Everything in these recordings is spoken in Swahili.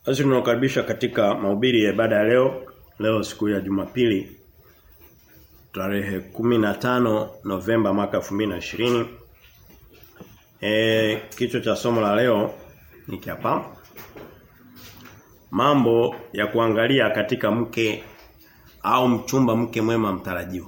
Basi tunakaribisha katika mahubiri ya ibada ya leo. Leo siku ya Jumapili tarehe 15 Novemba mwaka 2020. Eh kichwa cha somo la leo ni hapa. Mambo ya kuangalia katika mke au mchumba mke mwema mtarajiwa.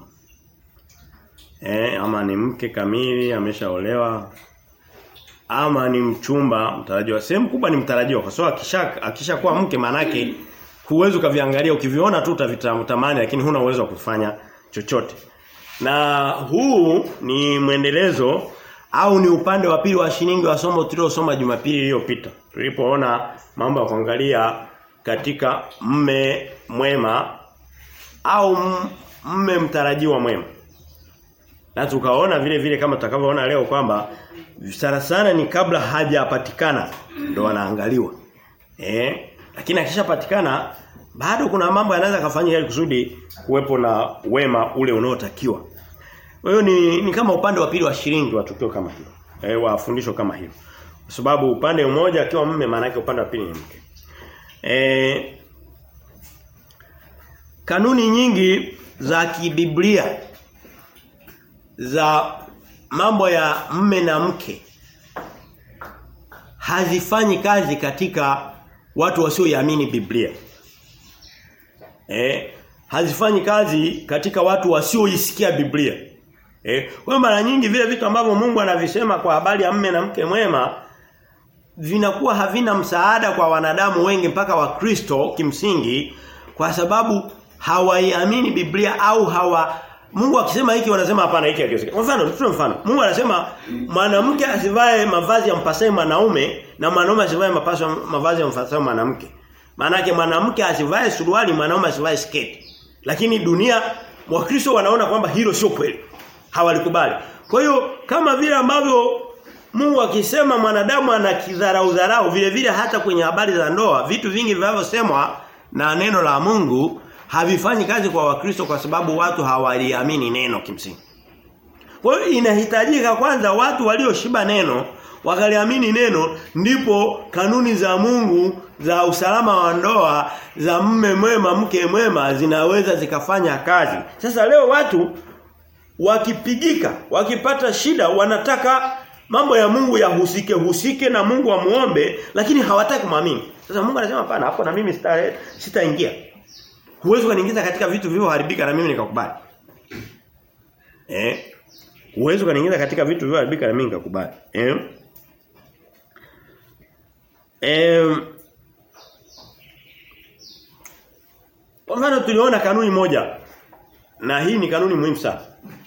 Eh ama ni mke kamili ameshaolewa ama ni mchumba mtarajiwa. Sehemu kubwa ni mtarajiwa kwa sababu akisha akishakuwa mke manake huwezi ukaviangalia ukiviona tu utavitamani lakini huna uwezo wa kufanya chochote. Na huu ni mwendelezo au ni upande wa pili wa shilingi wa somo tuliosoma Jumapili iliyopita. Tulipoona mambo ya kuangalia katika mme mwema au mme mtarajiwa mwema. Na tukaona vile vile kama tutakavyoona leo kwamba sana sana ni kabla hajapatikana ndo wanaangaliwa. Eh? Lakini akishapatikana bado kuna mambo yanaweza kufanyika ili kusudi kuwepo na wema ule unaotakiwa. Kwa hiyo ni, ni kama upande wa pili wa shilingi wa tukio kama hilo. Eh wa fundisho kama hilo. Kwa sababu upande mmoja akiwa mume maana yake upande wa pili ni mke. Eh Kanuni nyingi za kibiblia za mambo ya mme na mke hazifanyi kazi katika watu wasioiamini Biblia. Eh, hazifanyi kazi katika watu wasioisikia Biblia. Eh, kwa mara nyingi vile vitu ambavyo Mungu anavisema kwa habari ya mme na mke mwema vinakuwa havina msaada kwa wanadamu wengi mpaka wakristo kimsingi kwa sababu hawaiamini Biblia au hawa Mungu akisema hiki wanasema hapana hiki hakiwezekani. Kwa mfano, tutoe mfano. Mungu anasema mwanamke asivae mavazi ya mpasaye mwanaume na mwanaume asivae mapaso mavazi ya mpasaye mwanamke. Maana yake mwanamke asivae suruali, mwanaume asivae sketi. Lakini dunia wakristo wanaona kwamba hilo sio kweli. Hawalikubali. Kwa hiyo kama vile ambavyo Mungu akisema mwanadamu ana kidharau dharau vile vile hata kwenye habari za ndoa vitu vingi vinavyosemwa na neno la Mungu havifanyi kazi kwa wakristo kwa sababu watu hawaliamini neno kimsingi. Kwa hiyo inahitajika kwanza watu walioshiba neno wakaliamini neno ndipo kanuni za Mungu za usalama wa ndoa za mme mwema mke mwema zinaweza zikafanya kazi. Sasa leo watu wakipigika, wakipata shida wanataka mambo ya Mungu yahusike husike na Mungu amuombe lakini hawataki kumwamini. Sasa Mungu anasema hapana hapo na mimi sitaingia. Sita Huwezi kuniingiza katika vitu vilivyoharibika na mimi nikakubali. Eh? Huwezi kuniingiza katika vitu vilivyoharibika na mimi nikakubali. Eh? Eh Kwa mfano tuliona kanuni moja na hii ni kanuni muhimu sana.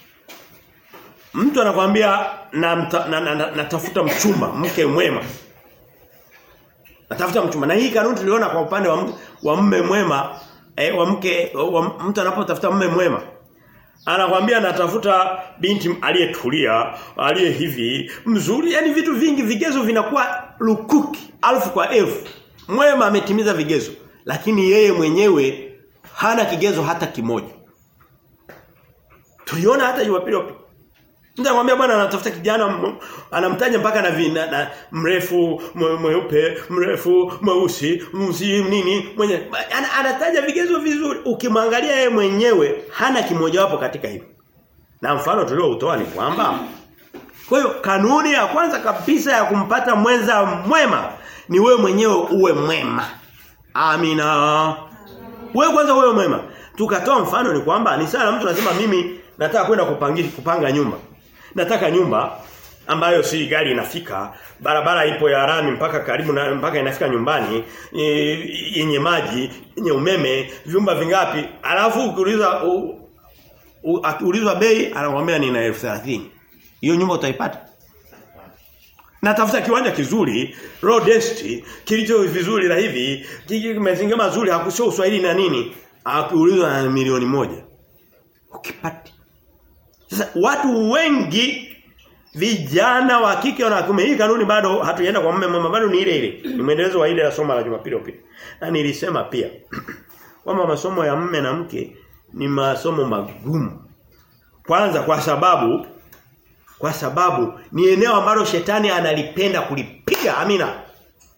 Mtu anakuambia na, na, na, na, natafuta mchumba, mke mwema. Natafuta mchumba. Na hii kanuni tuliona kwa upande wa, wa mume mwema eh, wa mke wa mtu anapotafuta mume mwema anakwambia natafuta binti aliyetulia aliye hivi mzuri yani vitu vingi vigezo vinakuwa lukuki alfu kwa elfu mwema ametimiza vigezo lakini yeye mwenyewe hana kigezo hata kimoja tuliona hata Jumapili Mtu anamwambia bwana anatafuta kijana anamtaja mpaka na, vina, na mrefu mweupe mrefu mweusi msi nini mwenye ana, anataja vigezo vizuri ukimwangalia yeye mwenyewe hana kimojawapo katika hivyo na mfano tulioutoa ni kwamba kwa hiyo kanuni ya kwanza kabisa ya kumpata mwenza mwema ni wewe mwenyewe uwe mwema amina wewe kwanza uwe mwema tukatoa mfano ni kwamba ni sana mtu anasema mimi nataka kwenda kupangisha kupanga nyumba nataka nyumba ambayo si gari inafika barabara ipo ya rami mpaka karibu na mpaka inafika nyumbani yenye maji yenye umeme vyumba vingapi alafu ukiuliza ulizwa bei anakuambia nina 1030 hiyo nyumba utaipata Natafuta kiwanja kizuri, road density, kilicho vizuri na hivi, kimezingira mazuri, hakusio uswahili na nini, akiulizwa na milioni moja. Ukipata sasa watu wengi vijana wa kike na kiume hii kanuni bado hatujaenda kwa mume mama bado ni ile ile. Ni mwendelezo wa ile ya somo la Jumapili iliyopita. Na nilisema pia kwamba masomo ya mume na mke ni masomo magumu. Kwanza kwa sababu kwa sababu ni eneo ambalo shetani analipenda kulipiga amina.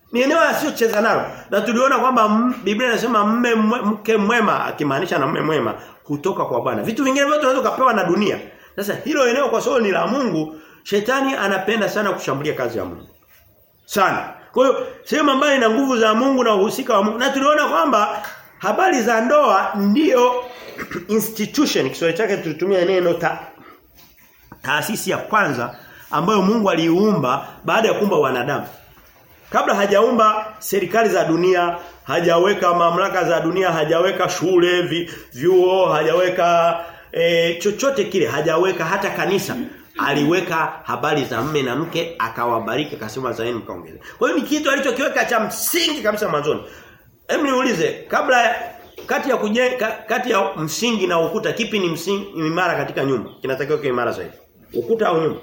Ni eneo asiyocheza nalo. Na tuliona kwamba Biblia inasema mme mke mwema akimaanisha na mme mwema kutoka kwa Bwana. Vitu vingine vyote unaweza kupewa na dunia. Sasa hilo eneo kwa sababu ni la Mungu, shetani anapenda sana kushambulia kazi ya Mungu. Sana. Kwa hiyo sehemu ambayo ina nguvu za Mungu na uhusika wa Mungu. Na tuliona kwamba habari za ndoa ndiyo institution Kiswahili chake tulitumia neno ta, taasisi ya kwanza ambayo Mungu aliiumba baada ya kuumba wanadamu. Kabla hajaumba serikali za dunia, hajaweka mamlaka za dunia, hajaweka shule, vi, vyuo, hajaweka e, chochote kile, hajaweka hata kanisa. Aliweka habari za mme na mke akawabariki akasema zaeni mkaongeze. Kwa hiyo ni kitu alichokiweka cha msingi kabisa mwanzoni. Hebu niulize kabla kati ya kujenga kati ya msingi na ukuta kipi ni msingi imara katika nyumba? Kinatakiwa kiwe imara zaidi. Ukuta au nyumba?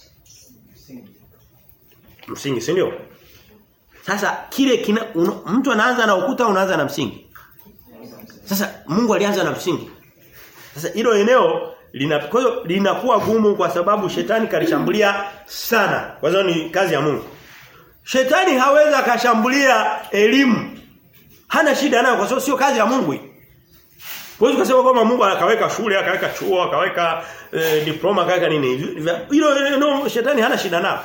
Msingi, si ndio? Sasa kile kina, un, mtu anaanza na ukuta unaanza na msingi. Sasa Mungu alianza na msingi. Sasa hilo eneo lina kwa hiyo linakuwa gumu kwa sababu shetani kalishambulia sana. Kwa sababu ni kazi ya Mungu. Shetani hawezi akashambulia elimu. Hana shida nayo kwa sababu sio kazi ya Mungu hii. Huwezi kusema kwamba Mungu akaweka shule, akaweka chuo, akaweka e, diploma, akaweka nini. Hilo no, shetani hana shida nalo.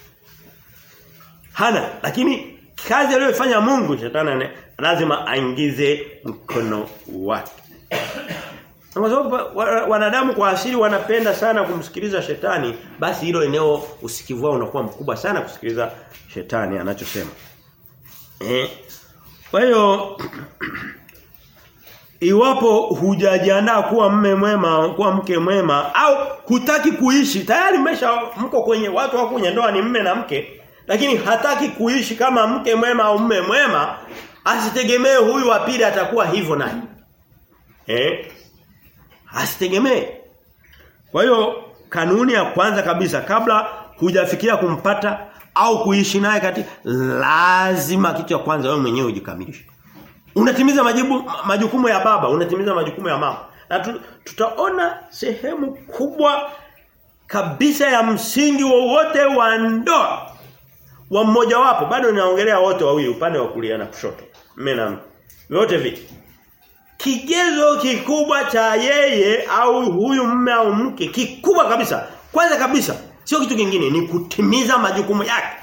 Hana, lakini kazi aliyofanya Mungu shetani lazima aingize mkono wake. Kwa sababu wanadamu kwa asili wanapenda sana kumsikiliza shetani, basi hilo eneo usikivu wao unakuwa mkubwa sana kusikiliza shetani anachosema. Eh. Kwa hiyo iwapo hujajiandaa kuwa mme mwema, kuwa mke mwema au hutaki kuishi, tayari mmesha mko kwenye watu wako kwenye ndoa ni mme na mke, lakini hataki kuishi kama mke mwema au mme mwema, asitegemee huyu wa pili atakuwa hivyo naye. Eh? Asitegemee. Kwa hiyo kanuni ya kwanza kabisa kabla hujafikia kumpata au kuishi naye kati lazima kitu cha kwanza wewe mwenyewe ujikamilishe. Unatimiza majibu majukumu ya baba, unatimiza majukumu ya mama. Na tu, tutaona sehemu kubwa kabisa ya msingi wowote wa, wa ndoa wa mmoja wapo bado ninaongelea wote wawili upande wa kulia na kushoto. Mume na mke. Wote vipi? Kigezo kikubwa cha yeye au huyu mume au mke kikubwa kabisa. Kwanza kabisa sio kitu kingine ni kutimiza majukumu yake.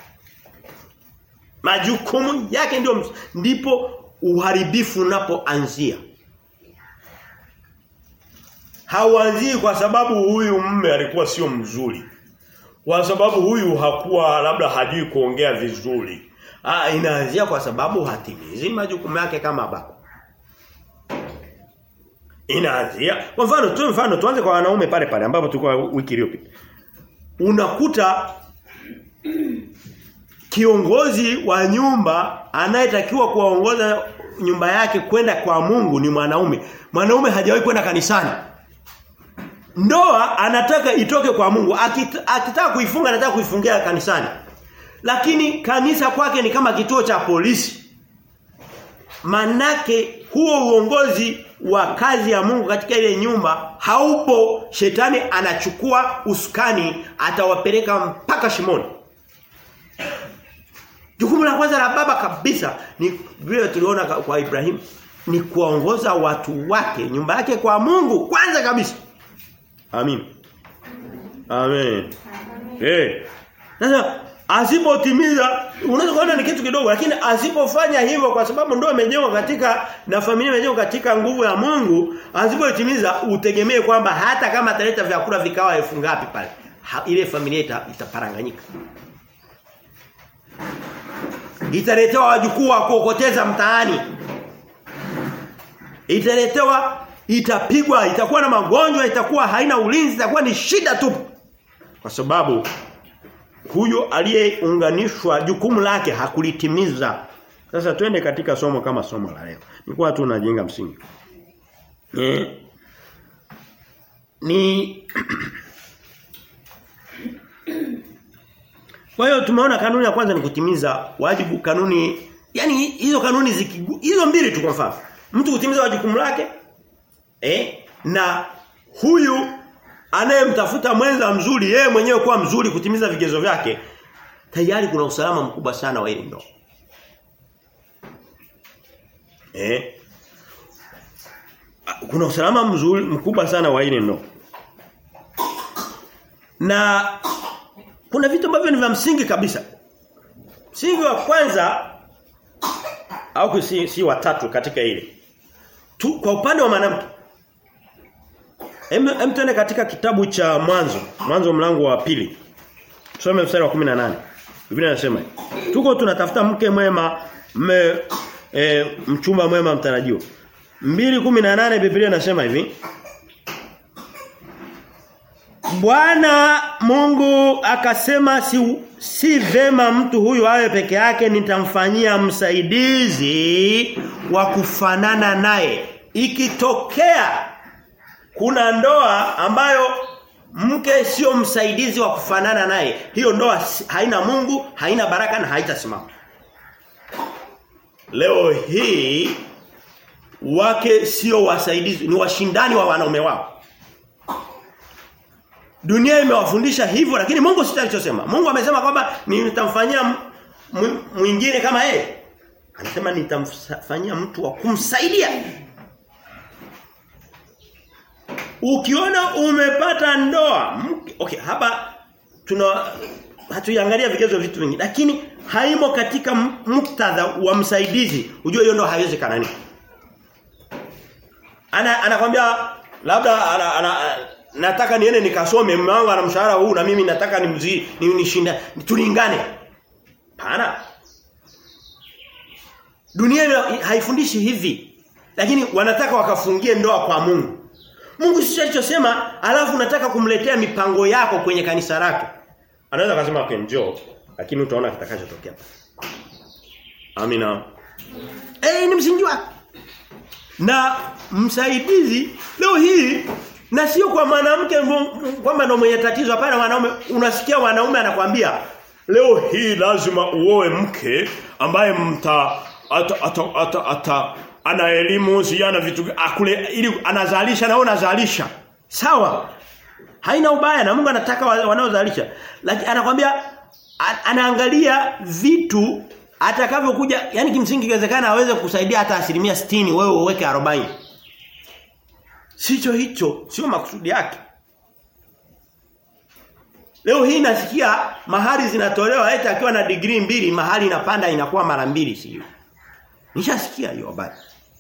Majukumu yake ndio ndipo uharibifu unapoanzia. Hauanzii kwa sababu huyu mume alikuwa sio mzuri. Kwa sababu huyu hakuwa labda hajui kuongea vizuri. Ah inaanzia kwa sababu hatimizi majukumu yake kama baba. Inaanzia kwa mfano tu mfano tuanze kwa wanaume pale pale ambapo tulikuwa wiki iliyopita. Unakuta kiongozi wa nyumba anayetakiwa kuwaongoza nyumba yake kwenda kwa Mungu ni mwanaume. Mwanaume hajawahi kwenda kanisani. Ndoa anataka itoke kwa Mungu. Akita, akitaka kuifunga anataka kuifungia kanisani. Lakini kanisa kwake ni kama kituo cha polisi. Manake huo uongozi wa kazi ya Mungu katika ile nyumba haupo shetani anachukua usukani atawapeleka mpaka shimoni. Jukumu la kwanza la baba kabisa ni vile tuliona kwa Ibrahim ni kuongoza watu wake nyumba yake kwa Mungu kwanza kabisa. Amin. Amen. Eh. Sasa asipotimiza unaweza kuona ni kitu kidogo lakini asipofanya hivyo kwa sababu ndio imejengwa katika na familia imejengwa katika nguvu ya Mungu asipotimiza utegemee kwamba hata kama ataleta vyakula vikawa elfu ngapi pale ha, ile familia ita, itaparanganyika italetewa wajukuu wa kuokoteza mtaani italetewa itapigwa itakuwa na magonjwa itakuwa haina ulinzi itakuwa ni shida tu kwa sababu huyo aliyeunganishwa jukumu lake hakulitimiza sasa twende katika somo kama somo la leo nilikuwa tu najenga msingi eh ni Kwa hiyo tumeona kanuni ya kwanza ni kutimiza wajibu kanuni yani hizo kanuni zikigu, hizo mbili tu kwa mfano mtu kutimiza wajibu lake eh na huyu anayemtafuta mwenza mzuri yeye mwenyewe kuwa mzuri kutimiza vigezo vyake tayari kuna usalama mkubwa sana wa ile ndoa Eh? Kuna usalama mzuri mkubwa sana wa ile ndoa. Na kuna vitu ambavyo ni vya msingi kabisa. Msingi wa kwanza au si, si watatu katika ile. Tu kwa upande wa mwanamke. Hem hem tuende katika kitabu cha mwanzo, mwanzo mlango wa pili. Tusome mstari wa 18. Biblia inasema, tuko tunatafuta mke mwema, mme e, mchumba mwema mtarajiwa. 2:18 Biblia inasema hivi. Bwana Mungu akasema si, si vema mtu huyu awe peke yake nitamfanyia msaidizi wa kufanana naye. Ikitokea kuna ndoa ambayo mke sio msaidizi wa kufanana naye, hiyo ndoa haina Mungu, haina baraka na haitasimama. Leo hii wake sio wasaidizi, ni washindani wa wanaume wao. Dunia imewafundisha hivyo lakini Mungu si alichosema. Mungu amesema kwamba nitamfanyia mwingine kama yeye. Anasema nitamfanyia mtu wa kumsaidia. Ukiona umepata ndoa, okay, hapa tuna hatuiangalia vigezo vitu vingi lakini haimo katika muktadha wa msaidizi. Ujue hiyo ndoa haiwezi kanani. Ana anakwambia labda ana, ana, ana, nataka niende nikasome mume wangu ana mshahara huu na mimi nataka nimzi nishinda tulingane. Pana. Dunia haifundishi hivi. Lakini wanataka wakafungie ndoa kwa Mungu. Mungu sisi alichosema alafu unataka kumletea mipango yako kwenye kanisa lake. Anaweza kusema okay njoo lakini utaona kitakachotokea. Amina. Eh ni msingi wake. Na msaidizi leo hii na sio kwa mwanamke kwamba ndo mwenye tatizo hapana wanaume unasikia wanaume anakwambia leo hii lazima uoe mke ambaye mta ata, ata, ata, ata ana elimu siana vitu akule ili anazalisha na unazalisha sawa haina ubaya na Mungu anataka wanaozalisha lakini anakwambia anaangalia vitu atakavyokuja yani kimsingi inawezekana aweze kusaidia hata asilimia 60 wewe uweke 40 Sicho hicho, sio makusudi yake. Leo hii nasikia mahali zinatolewa eti akiwa na degree mbili mahali inapanda inakuwa mara mbili sio. Nishasikia hiyo habari.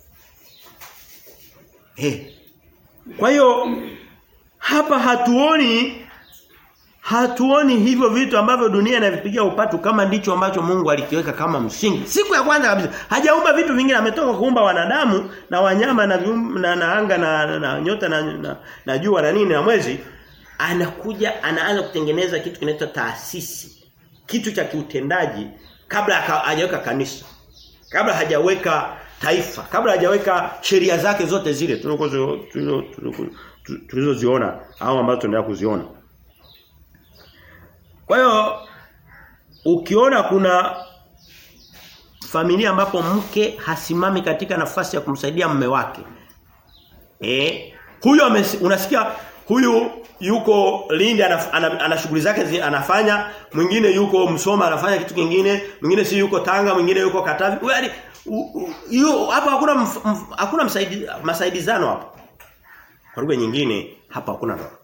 Eh. Kwa hiyo hapa hatuoni hatuoni hivyo vitu ambavyo dunia inavipigia upatu kama ndicho ambacho Mungu alikiweka kama msingi. Siku ya kwanza kabisa hajaumba vitu vingine ametoka kuumba wanadamu na wanyama na vium, na, na anga na, na, na nyota na, na, na jua na nini na mwezi anakuja anaanza kutengeneza kitu kinaitwa taasisi. Kitu cha kiutendaji kabla hajaweka kanisa. Kabla hajaweka taifa, kabla hajaweka sheria zake zote zile tulizoziona au ambazo tunaendelea kuziona. Kwa hiyo ukiona kuna familia ambapo mke hasimami katika nafasi ya kumsaidia mume wake. Eh, huyo unasikia huyu yuko Lindi ana, ana, ana shughuli zake zi, anafanya, mwingine yuko Msoma anafanya kitu kingine, mwingine si yuko Tanga, mwingine yuko Katavi. Yaani hapa hakuna mf, mf, hakuna msaidi, masaidizano hapo. Kwa lugha nyingine hapa hakuna ndoa.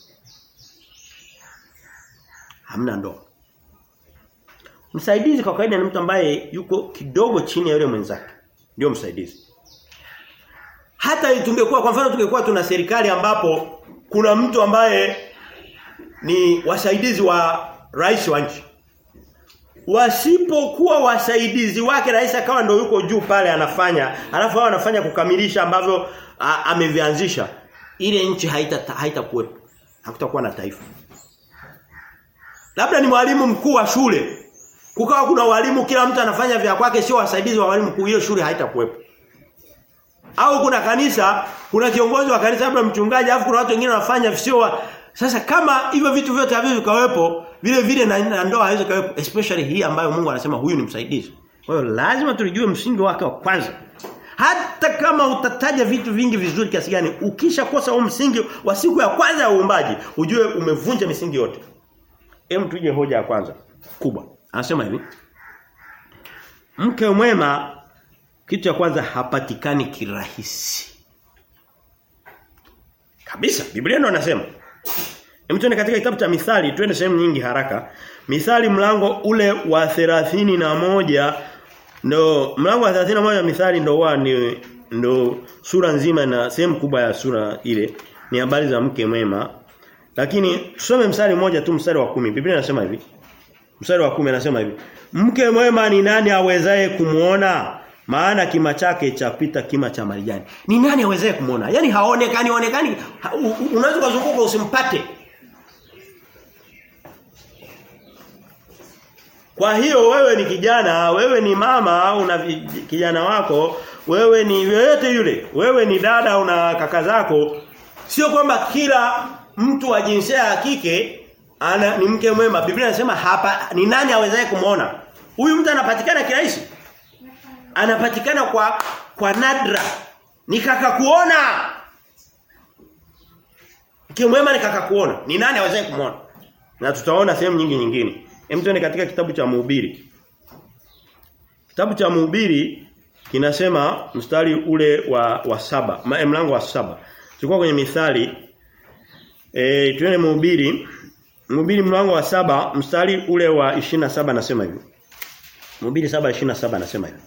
Hamna ndoa. Msaidizi kwa kawaida ni mtu ambaye yuko kidogo chini ya yule mwenzake. Ndio msaidizi. Hata tungekuwa kwa mfano tungekuwa tuna serikali ambapo kuna mtu ambaye ni wasaidizi wa rais wa nchi. Wasipokuwa wasaidizi wake rais akawa ndio yuko juu pale anafanya, alafu hao anafanya kukamilisha ambavyo amevianzisha. Ile nchi haita haitakuwepo. Hakutakuwa na taifa. Labda ni mwalimu mkuu wa shule. Kukawa kuna walimu kila mtu anafanya vya kwake sio wasaidizi wa walimu mkuu hiyo shule haitakuwepo. Au kuna kanisa, kuna kiongozi wa kanisa labda mchungaji, alafu kuna watu wengine wanafanya sio wa... Sasa kama hivyo vitu vyote havyo vikawepo, vile vile na, na ndoa haiwezi kawepo, especially hii ambayo Mungu anasema huyu ni msaidizi. Kwa hiyo lazima tulijue msingi wake wa kwanza. Hata kama utataja vitu vingi vizuri kiasi gani, ukisha kosa huo msingi wa siku ya kwanza ya uumbaji, ujue umevunja misingi yote. Hem tuje hoja ya kwanza kubwa. Anasema hivi. Mke mwema Kitu cha kwanza hapatikani kirahisi. Kabisa. Biblia ndio anasema. Hem tuende katika kitabu cha Mithali, twende sehemu nyingi haraka. Mithali mlango ule wa thelathini na moja ndo mlango wa 31 wa Mithali ndo wa ni ndo sura nzima na sehemu kubwa ya sura ile ni habari za mke mwema. Lakini tusome mstari mmoja tu mstari wa kumi Biblia inasema hivi. Mstari wa kumi anasema hivi. Mke mwema ni nani awezaye kumuona? Maana kima chake chapita kima cha marijani. Ni nani awezaye kumuona? Yaani haonekani onekani ha, unaweza kuzunguka usimpate. Kwa hiyo wewe ni kijana, wewe ni mama au una kijana wako, wewe ni yoyote yule, wewe ni dada una kaka zako, sio kwamba kila mtu wa jinsia ya kike ana ni mke mwema. Biblia inasema hapa ni nani awezaye kumuona? Huyu mtu anapatikana kirahisi. Anapatikana kwa kwa nadra. Ni kaka kuona. Mke mwema ni kaka kuona. Ni nani awezaye kumuona? Na tutaona sehemu nyingi nyingine. Hem tuende katika kitabu cha Mhubiri. Kitabu cha Mhubiri kinasema mstari ule wa wa saba, mlango wa saba. Tulikuwa kwenye mithali eh tuende Mhubiri. Mhubiri mlango wa saba mstari ule wa 27 nasema hivi. Mhubiri 7:27 nasema hivi.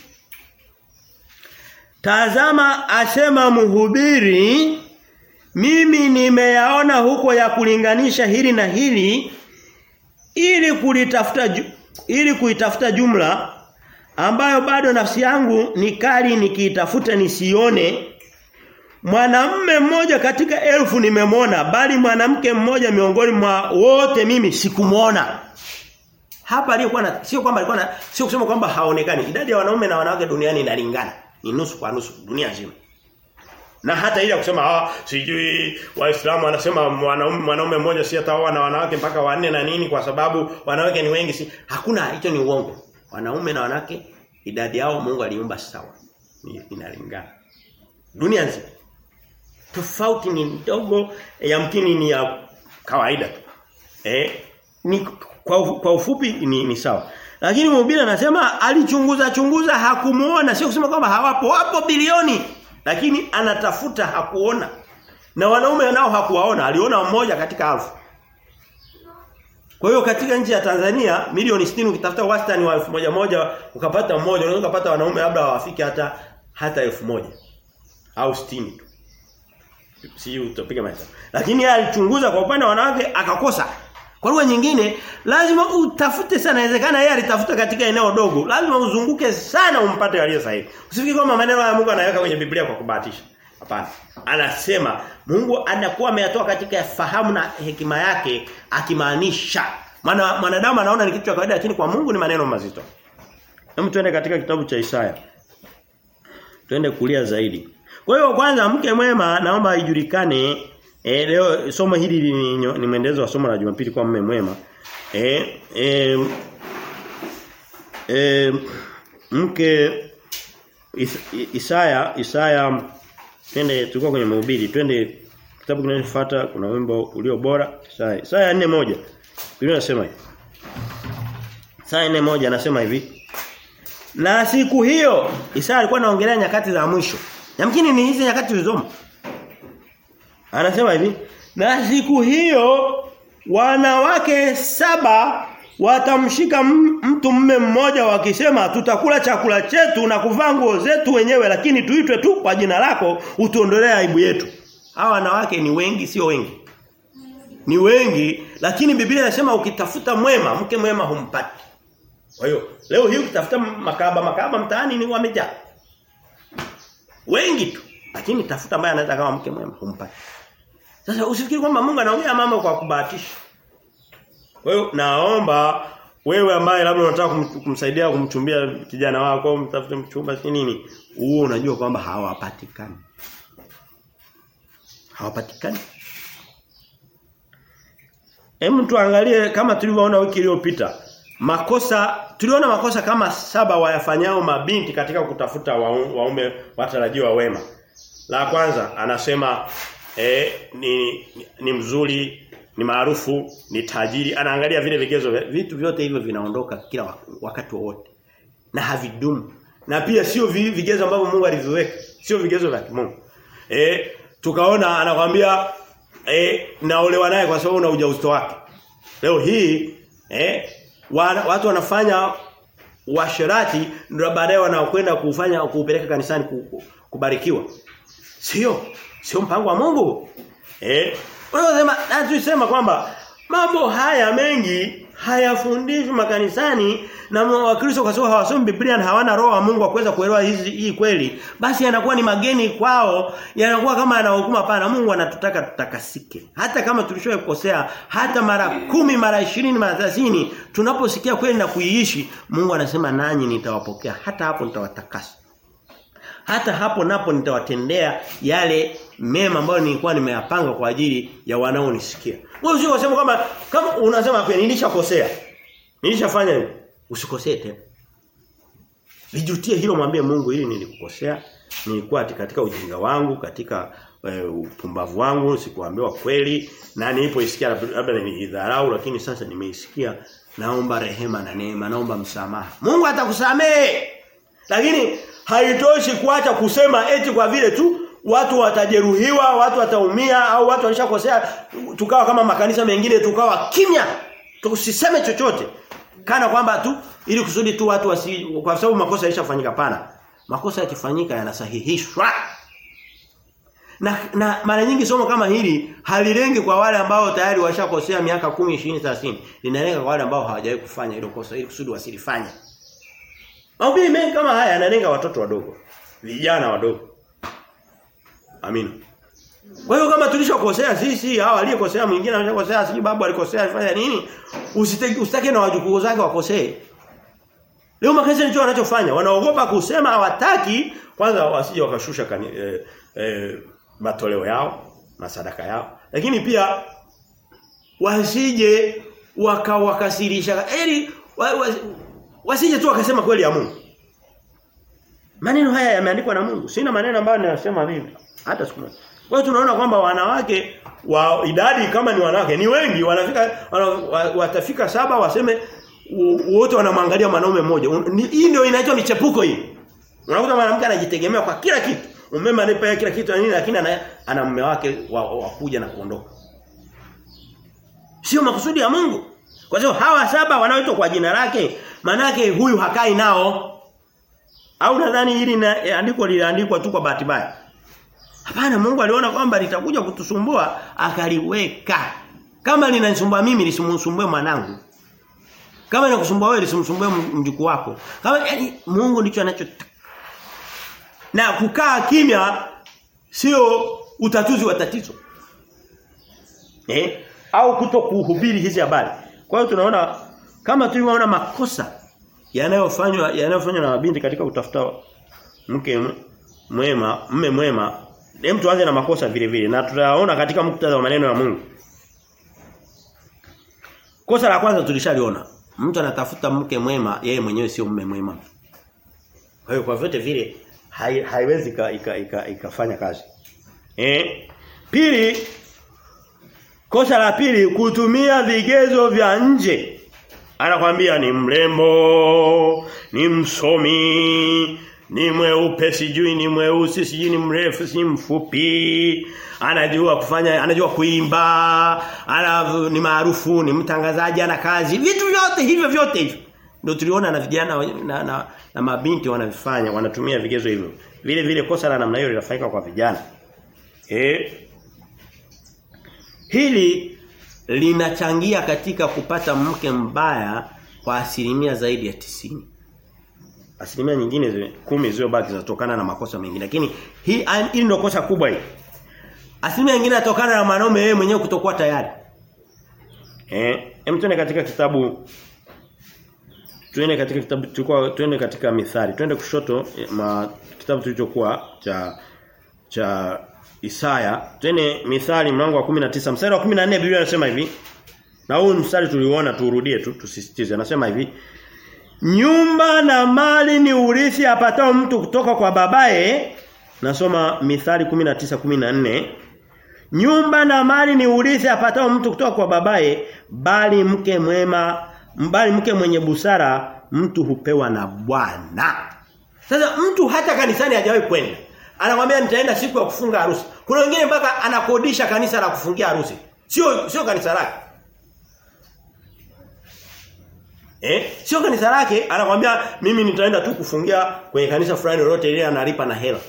Tazama asema mhubiri mimi nimeyaona huko ya kulinganisha hili na hili ili kulitafuta ili kuitafuta jumla ambayo bado nafsi yangu ni kali nikiitafuta nisione mwanamme mmoja katika elfu nimemwona bali mwanamke mmoja miongoni mwa wote mimi sikumwona hapa alikuwa na sio kwamba alikuwa na sio kusema kwamba haonekani idadi ya wanaume na wanawake duniani inalingana ni nusu kwa nusu dunia nzima na hata ile kusema ah sijui waislamu wanasema mwanaume mwanaume mmoja si ataoa na wanawake mpaka wanne na nini kwa sababu wanawake ni wengi si hakuna hicho ni uongo wanaume na wanawake idadi yao Mungu aliumba sawa ni inalingana dunia nzima tofauti ni ndogo yamkini ni ya kawaida tu eh ni kwa, kwa ufupi ni, ni sawa lakini mhubiri anasema alichunguza chunguza hakumuona sio kusema kwamba hawapo wapo bilioni lakini anatafuta hakuona. Na wanaume nao hakuwaona, aliona mmoja katika elfu. Kwa hiyo katika nchi ya Tanzania milioni 60 ukitafuta wastani wa elfu moja moja ukapata mmoja, unaweza kupata wanaume labda hawafiki hata hata elfu moja au 60 tu. Si utapiga mahesabu. Lakini yeye alichunguza kwa upande wa wanawake akakosa. Kwa lugha nyingine lazima utafute sana inawezekana yeye alitafuta katika eneo dogo. Lazima uzunguke sana umpate aliye sahihi. Usifikiri kwamba maneno ya Mungu anaweka kwenye Biblia kwa kubahatisha. Hapana. Anasema Mungu anakuwa ameyatoa katika fahamu na hekima yake akimaanisha. Maana mwanadamu anaona ni kitu cha kawaida lakini kwa Mungu ni maneno mazito. Hebu tuende katika kitabu cha Isaya. Tuende kulia zaidi. Kwa hiyo kwanza mke mwema naomba ijulikane E, leo somo hili ni, ni mwendelezo wa somo la Jumapili kwa mume mwema. E, e, e, mke is, Isaya Isaya twende tulikuwa kwenye mahubiri twende kitabu kinachofuata kuna wimbo ulio bora Isaya Isaya 4:1 Biblia inasema hivi Isaya 4:1 anasema hivi Na siku hiyo Isaya alikuwa anaongelea nyakati za mwisho Yamkini ni hizi nyakati tulizomo Anasema hivi, na siku hiyo wanawake saba watamshika mtu mme mmoja wakisema tutakula chakula chetu na kuvaa nguo zetu wenyewe lakini tuitwe tu kwa jina lako utuondolee aibu yetu. Hawa wanawake ni wengi sio wengi. Ni wengi lakini Biblia inasema ukitafuta mwema mke mwema humpati. Kwa hiyo leo hii ukitafuta makaba makaba mtaani ni wamejaa. Wengi tu lakini tafuta ambaye anaweza kama mke mwema humpati. Sasa usifikiri kwamba Mungu anaongea mambo kwa kubahatisha. Kwa hiyo naomba wewe ambaye labda unataka kum, kumsaidia kumchumbia kijana wako, mtafute mchumba si nini, huo unajua kwamba hawapatikani. Hawapatikani. Hem tuangalie kama tulivyoona wiki iliyopita. Makosa tuliona makosa kama saba wayafanyao mabinti katika kutafuta waume watarajiwa wema. La kwanza anasema eh, ni, ni mzuri, ni maarufu, ni tajiri. Anaangalia vile vigezo vitu vyote hivyo vinaondoka kila wakati wowote. Na havidumu. na pia sio vigezo ambavyo Mungu aliviweka sio vigezo vya Mungu eh tukaona anakwambia eh naolewa naye kwa sababu una ujauzito wake leo hii eh wana, watu wanafanya washerati ndio baadaye wanaokwenda kufanya kuupeleka kanisani kubarikiwa sio sio mpango wa Mungu eh unasema na tulisema kwamba mambo haya mengi hayafundishwi makanisani na wakristo kwa sababu hawasomi Biblia na hawana roho wa Mungu wa kuweza kuelewa hizi hii kweli basi yanakuwa ni mageni kwao yanakuwa kama yanahukuma pana Mungu anatutaka tutakasike hata kama tulishowahi kukosea hata mara kumi mara ishirini mara 30 tunaposikia kweli na kuiishi Mungu anasema nanyi nitawapokea hata hapo nitawatakasa hata hapo napo nitawatendea yale mema ambayo nilikuwa nimeyapanga kwa ajili ya wanaonisikia. Wewe usio kusema kama kama unasema kwa nilishakosea. Nilishafanya hivi. Usikosee tena. Vijutie hilo mwambie Mungu hili nilikukosea. Nilikuwa katika ujinga wangu, katika uh, upumbavu wangu, sikuambiwa kweli na nilipoisikia labda nilidharau lakini sasa nimeisikia naomba rehema na neema, naomba msamaha. Mungu atakusamehe. Lakini haitoshi kuacha kusema eti kwa vile tu watu watajeruhiwa, watu wataumia au watu walishakosea tukawa kama makanisa mengine tukawa kimya. Tusiseme chochote. Kana kwamba tu ili kusudi tu watu wasi kwa sababu makosa yalishafanyika pana. Makosa yakifanyika yanasahihishwa. Na, na mara nyingi somo kama hili halilengi kwa wale ambao tayari washakosea miaka 10, 20, 30. Linalenga kwa wale ambao hawajawahi kufanya hilo kosa ili kusudi wasilifanye. Mahubiri mengi kama haya yanalenga watoto wadogo, vijana wadogo. Amina. Kwa hiyo kama tulishokosea sisi hao aliyekosea mwingine aliyekosea sisi babu alikosea alifanya nini? Usitaki usitake na wajukuu zake wakosee. Leo makanisa ndicho wanachofanya. Wanaogopa kusema hawataki kwanza wasije wakashusha kani, eh, eh, matoleo yao na sadaka yao. Lakini pia wasije wakawakasirisha. Eli wa, wa, wasije tu wakasema kweli ya Mungu. Maneno haya yameandikwa na Mungu. Sina maneno ambayo ninasema mimi hata siku moja. Kwa hiyo tunaona kwamba wanawake wa idadi kama ni wanawake ni wengi wanafika wana, watafika saba waseme wote wanamwangalia mwanaume mmoja. Hii ndio inaitwa michepuko hii. Unakuta mwanamke anajitegemea kwa kila kitu. Umeme anipa kila kitu na nini lakini ana, ana mume wake wa, wa kuja na kuondoka. Sio makusudi ya Mungu. Kwa hiyo hawa saba wanaoitwa kwa jina lake manake huyu hakai nao. Au nadhani hili andiko liliandikwa tu kwa bahati mbaya. Hapana Mungu aliona kwamba litakuja kutusumbua akaliweka. Kama linanisumbua mimi lisimsumbue mwanangu. Kama linakusumbua wewe lisimsumbue mjukuu wako. Kama yani Mungu ndicho anachotaka. Na kukaa kimya sio utatuzi wa tatizo. Eh? Au kuto kuhubiri hizi habari. Kwa hiyo tunaona kama tulivyoona makosa yanayofanywa yanayofanywa na mabinti katika kutafuta mke mwema, mme mwema Hem tuanze na makosa vile vile na tutaona katika muktadha wa maneno ya Mungu. Kosa la kwanza tulishaliona. Mtu anatafuta mke mwema, yeye mwenyewe sio mume mwema. Kwa hiyo kwa vyote vile hai, haiwezi ikafanya ika, ika, kazi. Eh? Pili kosa la pili kutumia vigezo vya nje. Anakwambia ni mrembo, ni msomi, ni mweupe sijui ni mweusi sijui ni mrefu si mfupi anajua kufanya anajua kuimba ana ni maarufu ni mtangazaji ana kazi vitu vyote hivyo vyote hivyo ndio tuliona na vijana na, na, na mabinti wanavifanya wanatumia vigezo hivyo vile vile kosa la namna hiyo linafanyika kwa vijana eh hili linachangia katika kupata mke mbaya kwa asilimia zaidi ya tisini asilimia nyingine zile kumi zilizobaki zinatokana na makosa mengine lakini hii hili ndio kosa kubwa hili asilimia nyingine inatokana na mwanaume yeye mwenyewe kutokuwa tayari eh hem tuende katika kitabu tuende katika kitabu tulikuwa tuende katika mithali tuende kushoto ma, kitabu tulichokuwa cha cha Isaya tuende mithali mlango wa 19 mstari wa 14 Biblia inasema hivi na huu mstari tuliuona turudie tu tusisitize anasema hivi Nyumba na mali ni urithi apatao mtu kutoka kwa babaye. Nasoma Mithali 19:14. Nyumba na mali ni urithi apatao mtu kutoka kwa babaye, bali mke mwema, bali mke mwenye busara mtu hupewa na Bwana. Sasa mtu hata kanisani hajawahi kwenda. Anakwambia nitaenda siku ya kufunga harusi. Kuna wengine mpaka anakodisha kanisa la kufungia harusi. Sio sio kanisa lake. Eh? Sio kanisa lake, anakwambia mimi nitaenda tu kufungia kwenye kanisa fulani lolote ile analipa na hela.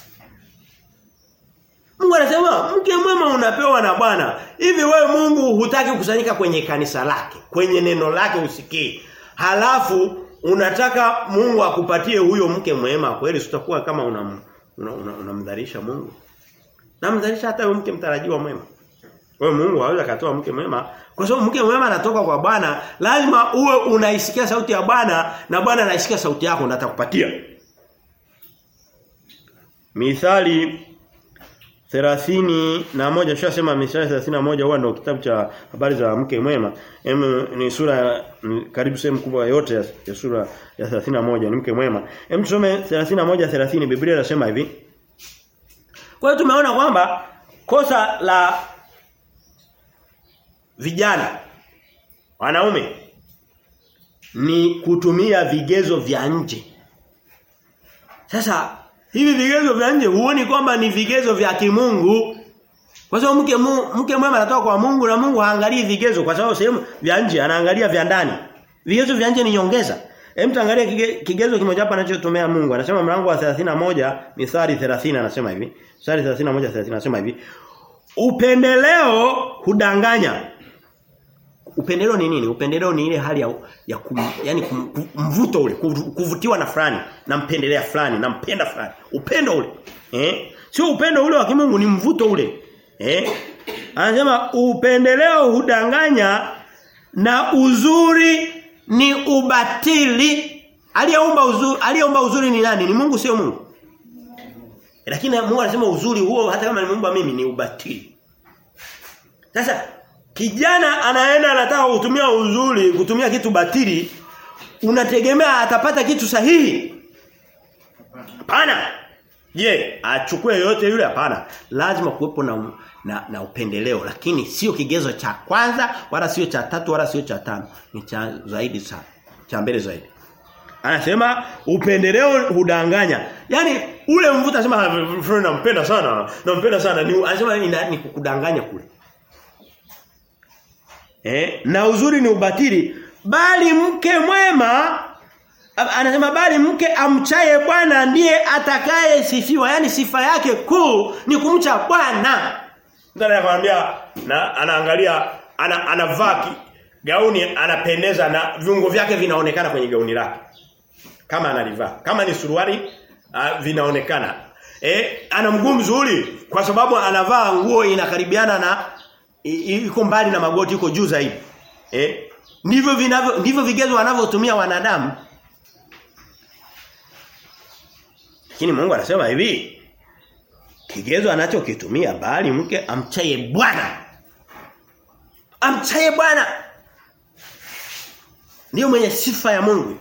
Mungu anasema mke mwema unapewa na Bwana. Hivi wewe Mungu hutaki kukusanyika kwenye kanisa lake, kwenye neno lake usikie. Halafu unataka Mungu akupatie huyo mke mwema kweli sitakuwa kama unam unamdharisha una, una Mungu. Namdharisha hata huyo mke mtarajiwa mwema. Kwa hiyo Mungu hawezi akatoa mke mwema kwa sababu mke mwema anatoka kwa Bwana, lazima uwe unaisikia sauti ya Bwana na Bwana anaisikia sauti yako na atakupatia. Mithali thelathini na moja tushasema Mithali thelathini na moja huwa ndio kitabu cha habari za mke mwema. Em ni sura ni karibu sehemu kubwa yote ya, ya sura ya thelathini na moja ni mke mwema. Em tusome thelathini na moja thelathini Biblia inasema hivi. Kwa hiyo tumeona kwamba kosa la vijana wanaume ni kutumia vigezo vya nje. Sasa hivi vigezo vya nje huoni kwamba ni vigezo vya kimungu? Kwa sababu mke mu, mke mwema anatoka kwa Mungu na Mungu haangalii vigezo kwa sababu sehemu vya nje anaangalia vya ndani. Vigezo vya nje ni nyongeza. Hem tuangalie kige, kigezo kimoja hapa anachotumia Mungu. Anasema mlango wa 31 Mithali 30 anasema hivi. Mithali 31 30 anasema hivi. Upendeleo hudanganya. Upendeleo ni nini? Upendeleo ni ile hali ya, ya kum, yani kum, kum, mvuto ule, kuvutiwa na fulani, nampendelea fulani, nampenda fulani. Upendo ule. Eh? Sio upendo ule wa kimungu ni mvuto ule. Eh? Anasema upendeleo hudanganya na uzuri ni ubatili. Aliyeumba uzuri, aliyeumba uzuri ni nani? Ni Mungu sio Mungu. Lakini Mungu anasema uzuri huo hata kama nimeumba mimi ni ubatili. Sasa kijana anaenda anataka kutumia uzuri, kutumia kitu batili, unategemea atapata kitu sahihi? Hapana. Je, achukue yote yule hapana. Lazima kuwepo na, na na upendeleo lakini sio kigezo cha kwanza wala sio cha tatu wala sio cha tano. Ni cha zaidi sana. Cha mbele zaidi. Anasema upendeleo hudanganya. Yaani ule mvuta anasema nampenda sana, nampenda sana. Ni anasema ni, ni kukudanganya kule. Eh, na uzuri ni ubatili bali mke mwema anasema bali mke amchaye Bwana ndiye atakaye sifiwa yani sifa yake kuu ni kumcha Bwana ndio anakuambia na anaangalia ana, anavaa gauni anapendeza na viungo vyake vinaonekana kwenye gauni lake kama analivaa kama ni suruali uh, vinaonekana eh ana mguu mzuri kwa sababu anavaa nguo inakaribiana na iko mbali na magoti iko juu zaidi eh ndivyo vinavyo ndivyo vigezo wanavyotumia wanadamu lakini Mungu anasema hivi kigezo anachokitumia bali mke amchaye Bwana amchaye Bwana ndio mwenye sifa ya Mungu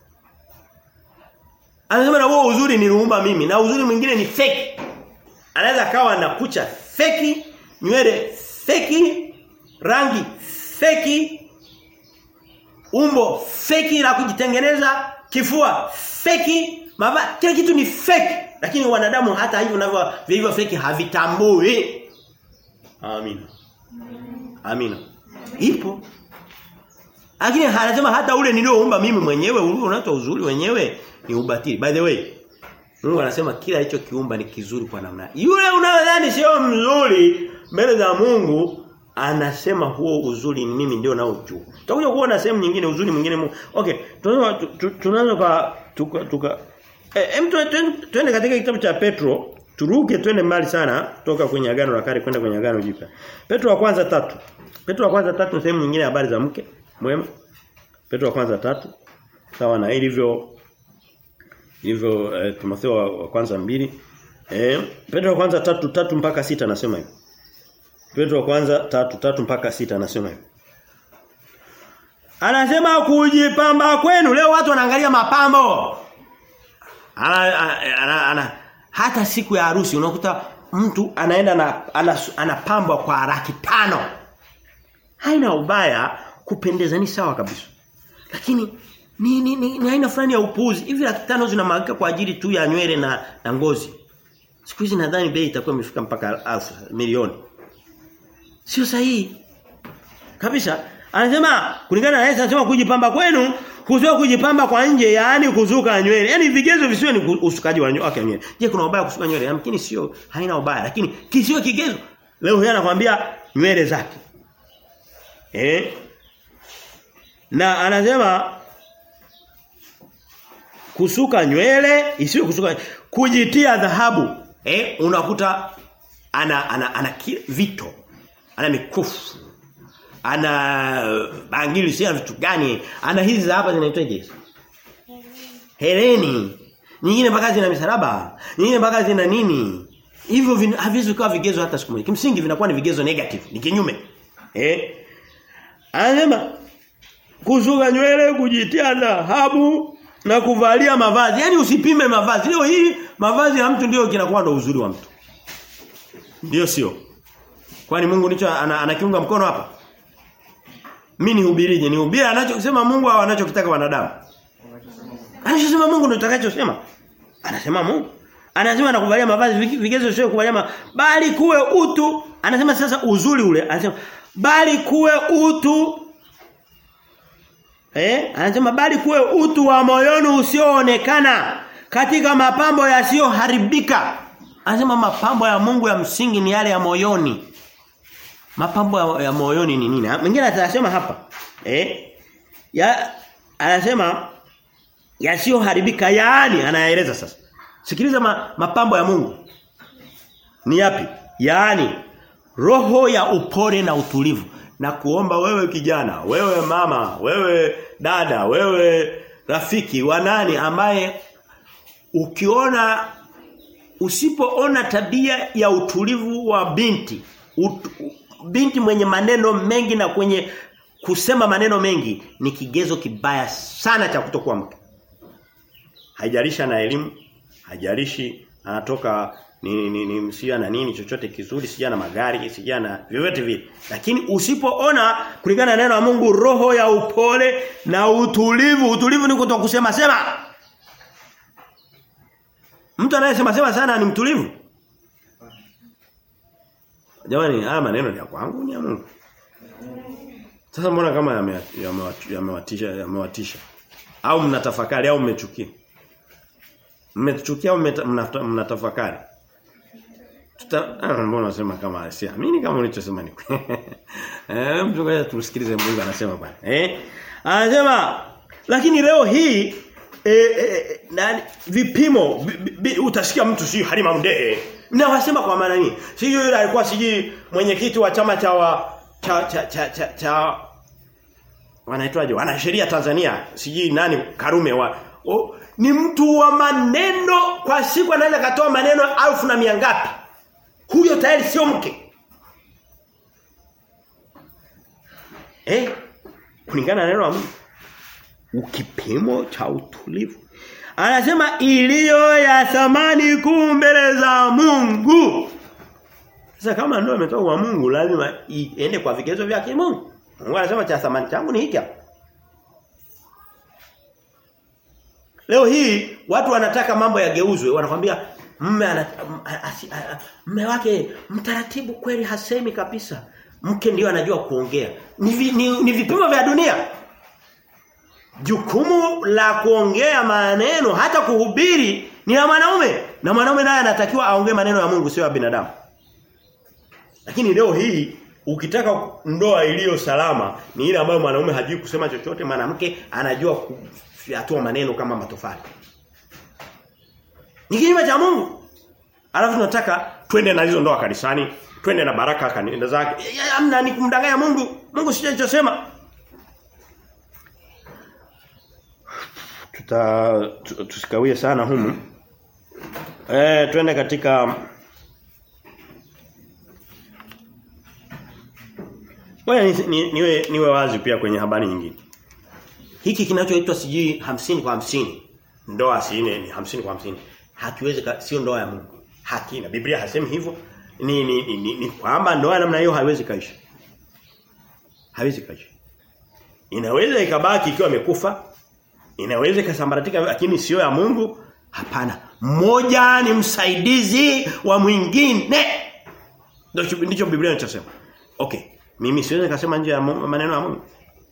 anasema na wewe uzuri niliumba mimi na uzuri mwingine ni fake anaweza kawa na kucha fake nywele feki rangi feki umbo feki la kujitengeneza kifua feki mava kila kitu ni feki lakini wanadamu hata hivyo navyo hivyo feki havitambui amina amina ipo lakini anasema hata ule nilioumba mimi mwenyewe unaitwa uzuri wenyewe ni ubatili by the way Mungu anasema kila hicho kiumba ni kizuri kwa namna. Yule unayodhani sio mzuri mbele za Mungu anasema huo uzuri ni mimi ndio nao juu. Tutakuja kuona sehemu nyingine uzuri mwingine Mungu. Okay, tunaweza tunaanza kwa tuka, tuka eh twende katika kitabu cha Petro, turuke twende mbali sana kutoka kwenye agano la kale kwenda kwenye agano jipya. Petro wa kwanza tatu. Petro wa kwanza tatu sehemu nyingine habari za mke mwema. Petro wa kwanza tatu sawa na ilivyo hivyo eh, Timotheo wa, wa kwanza mbili eh Petro wa kwanza tatu tatu mpaka sita anasema hivi Petro wa kwanza tatu tatu mpaka sita anasema hivi Anasema kujipamba kwenu leo watu wanaangalia mapambo ana, ana, ana, ana hata siku ya harusi unakuta mtu anaenda na anapambwa ana kwa laki tano haina ubaya kupendeza ni sawa kabisa lakini ni ni, ni, ni aina fulani ya upuuzi. Hivi laki tano zinamwagika kwa ajili tu ya nywele na, na ngozi. Siku hizi nadhani bei itakuwa imefika mpaka alfu milioni. Sio sahihi. Kabisa. Anasema kulingana na Yesu anasema kujipamba kwenu kusio kujipamba kwa nje yaani kuzuka nywele. Yaani vigezo visiwe ni usukaji wa nywele. Okay, nywele. Je, kuna ubaya kusuka nywele? Yamkini sio haina ubaya lakini kisiwe kigezo. Leo yeye anakuambia nywele zake. Eh? Na anasema kusuka nywele isiwe kusuka kujitia dhahabu. Eh, unakuta ana ana ana vito. Ana mikufu. Ana bangili si vitu gani? Ana hizi hapa zinaitwaje? Hereni. Nyingine mpaka zina misalaba. Nyingine mpaka zina nini? Hivyo haviwezi kuwa vigezo hata siku moja. Kimsingi vinakuwa ni vigezo negative, ni kinyume. Eh? Anasema kusuka nywele, kujitia dhahabu na kuvalia mavazi. Yaani usipime mavazi. Leo hii mavazi ya mtu ndio kinakuwa ndo uzuri wa mtu. Ndio sio. Kwani Mungu nicho anakiunga ana mkono hapa? Mimi nihubirije? Nihubiri anachosema Mungu au anachokitaka wanadamu? Anachosema Mungu ndio utakachosema. Anasema Mungu. Anasema na kuvalia mavazi vigezo sio kuvalia ma... bali kuwe utu. Anasema sasa uzuri ule. Anasema bali kuwe utu Eh? Anasema bali kuwe utu wa moyoni usioonekana katika mapambo yasiyoharibika. Anasema mapambo ya Mungu ya msingi ni yale ya moyoni. Mapambo ya, ya moyoni ni nini? Mwingine atasema hapa. Eh? Ya anasema yasiyoharibika yaani anaeleza sasa. Sikiliza ma, mapambo ya Mungu. Ni yapi? Yaani roho ya upole na utulivu na kuomba wewe kijana, wewe mama, wewe dada, wewe rafiki wa nani ambaye ukiona usipoona tabia ya utulivu wa binti ut, binti mwenye maneno mengi na kwenye kusema maneno mengi ni kigezo kibaya sana cha kutokuwa mke. Haijalishi na elimu, haijalishi anatoka ni ni, ni msia na nini chochote kizuri sija na magari sija na vyovyote vile lakini usipoona kulingana na neno la Mungu roho ya upole na utulivu utulivu ni kutoka kusema sema mtu anayesema sema sana ni mtulivu jamani haya maneno ni ya kwangu ni ya Mungu sasa mbona kama yamewatisha yame yamewatisha au mnatafakari au mmechukia mmechukia au mnatafakari Tuta ah, mbona unasema kama siamini kama ulichosema ni eh mtu ngoja tusikilize Mungu anasema bwana eh anasema lakini leo hii eh, eh, nani vipimo bi, bi, utasikia mtu si Halima Mdee na wasema kwa maana nini sijui yule alikuwa sijui mwenyekiti wa chama cha wa, cha cha cha, cha, cha wanaitwaje wana sheria Tanzania sijui nani Karume wa oh, ni mtu wa maneno kwa siku anaweza katoa maneno alfu na mia ngapi huyo tayari sio mke. Eh? Kulingana na neno la Mungu. Ukipimo cha utulivu. Anasema iliyo ya thamani kuu mbele za Mungu. Sasa kama ndio imetoka kwa Mungu lazima iende kwa vigezo vya kimungu. Mungu anasema cha thamani changu ni hiki hapa. Leo hii watu wanataka mambo yageuzwe, wanakwambia mme ana mme wake mtaratibu kweli hasemi kabisa. Mke ndio anajua kuongea. Ni, vi, ni, ni vipimo vya dunia. Jukumu la kuongea maneno hata kuhubiri ni la mwanaume na mwanaume naye anatakiwa aongee maneno ya Mungu sio ya binadamu. Lakini leo hii ukitaka ndoa iliyo salama ni ile ambayo mwanaume hajui kusema chochote, mwanamke anajua kufyatua maneno kama matofali. Ni kinyume cha Mungu. Alafu tunataka twende na hizo ndoa kanisani, twende na baraka kanisa zake. Amna ni kumdanganya Mungu. Mungu sio alichosema. Tuta tusikawie sana humu. Eh twende katika Wewe ni, ni, niwe niwe wazi pia kwenye habari nyingine. Hiki kinachoitwa sijui hamsini kwa hamsini ndoa si ni hamsini kwa hamsini hakiwezi sio ndoa ya Mungu. Hakina. Biblia hasemi hivyo. Ni ni, ni, ni, ni kwamba ndoa namna hiyo haiwezi kaisha. Haiwezi kaisha. Inaweza ikabaki ikiwa imekufa Inaweza ikasambaratika lakini sio ya Mungu? Hapana. Mmoja ni msaidizi wa mwingine. Ndicho ndicho Biblia inachosema. Okay. Mimi siwezi kusema nje ya maneno ya Mungu.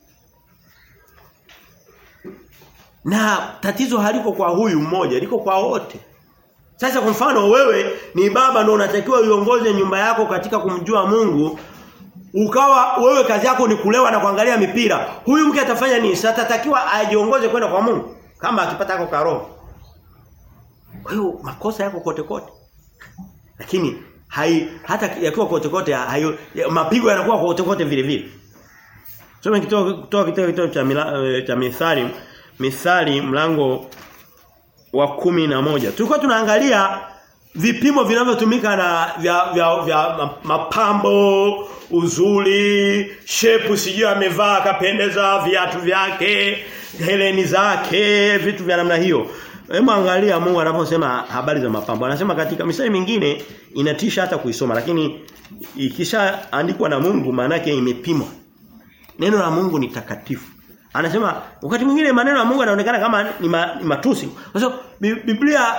Na tatizo haliko kwa huyu mmoja, liko kwa wote. Sasa kwa mfano wewe ni baba ndio unatakiwa uiongoze nyumba yako katika kumjua Mungu. Ukawa wewe kazi yako ni kulewa na kuangalia mipira. Huyu mke atafanya nini? Sasa atatakiwa ajiongoze kwenda kwa Mungu kama akipata yako karoho. Kwa hiyo makosa yako kote kote. Lakini hai hata yakiwa kote kote hayo mapigo yanakuwa kote kote vile vile. Soma kitoa kutoa kitabu kitabu cha mila, cha Mithali Mithali mlango wa kumi na moja Tulikuwa tunaangalia vipimo vinavyotumika na vya, vya, vya mapambo, uzuri, shepu sijui amevaa akapendeza viatu vyake, heleni zake, vitu vya namna hiyo. Hebu angalia Mungu anaposema habari za mapambo. Anasema katika misali mingine inatisha hata kuisoma lakini ikisha andikwa na Mungu maana yake imepimwa. Neno la Mungu ni takatifu. Anasema wakati mwingine maneno ya Mungu yanaonekana kama ni, ma, ni matusi. Kwa sababu Biblia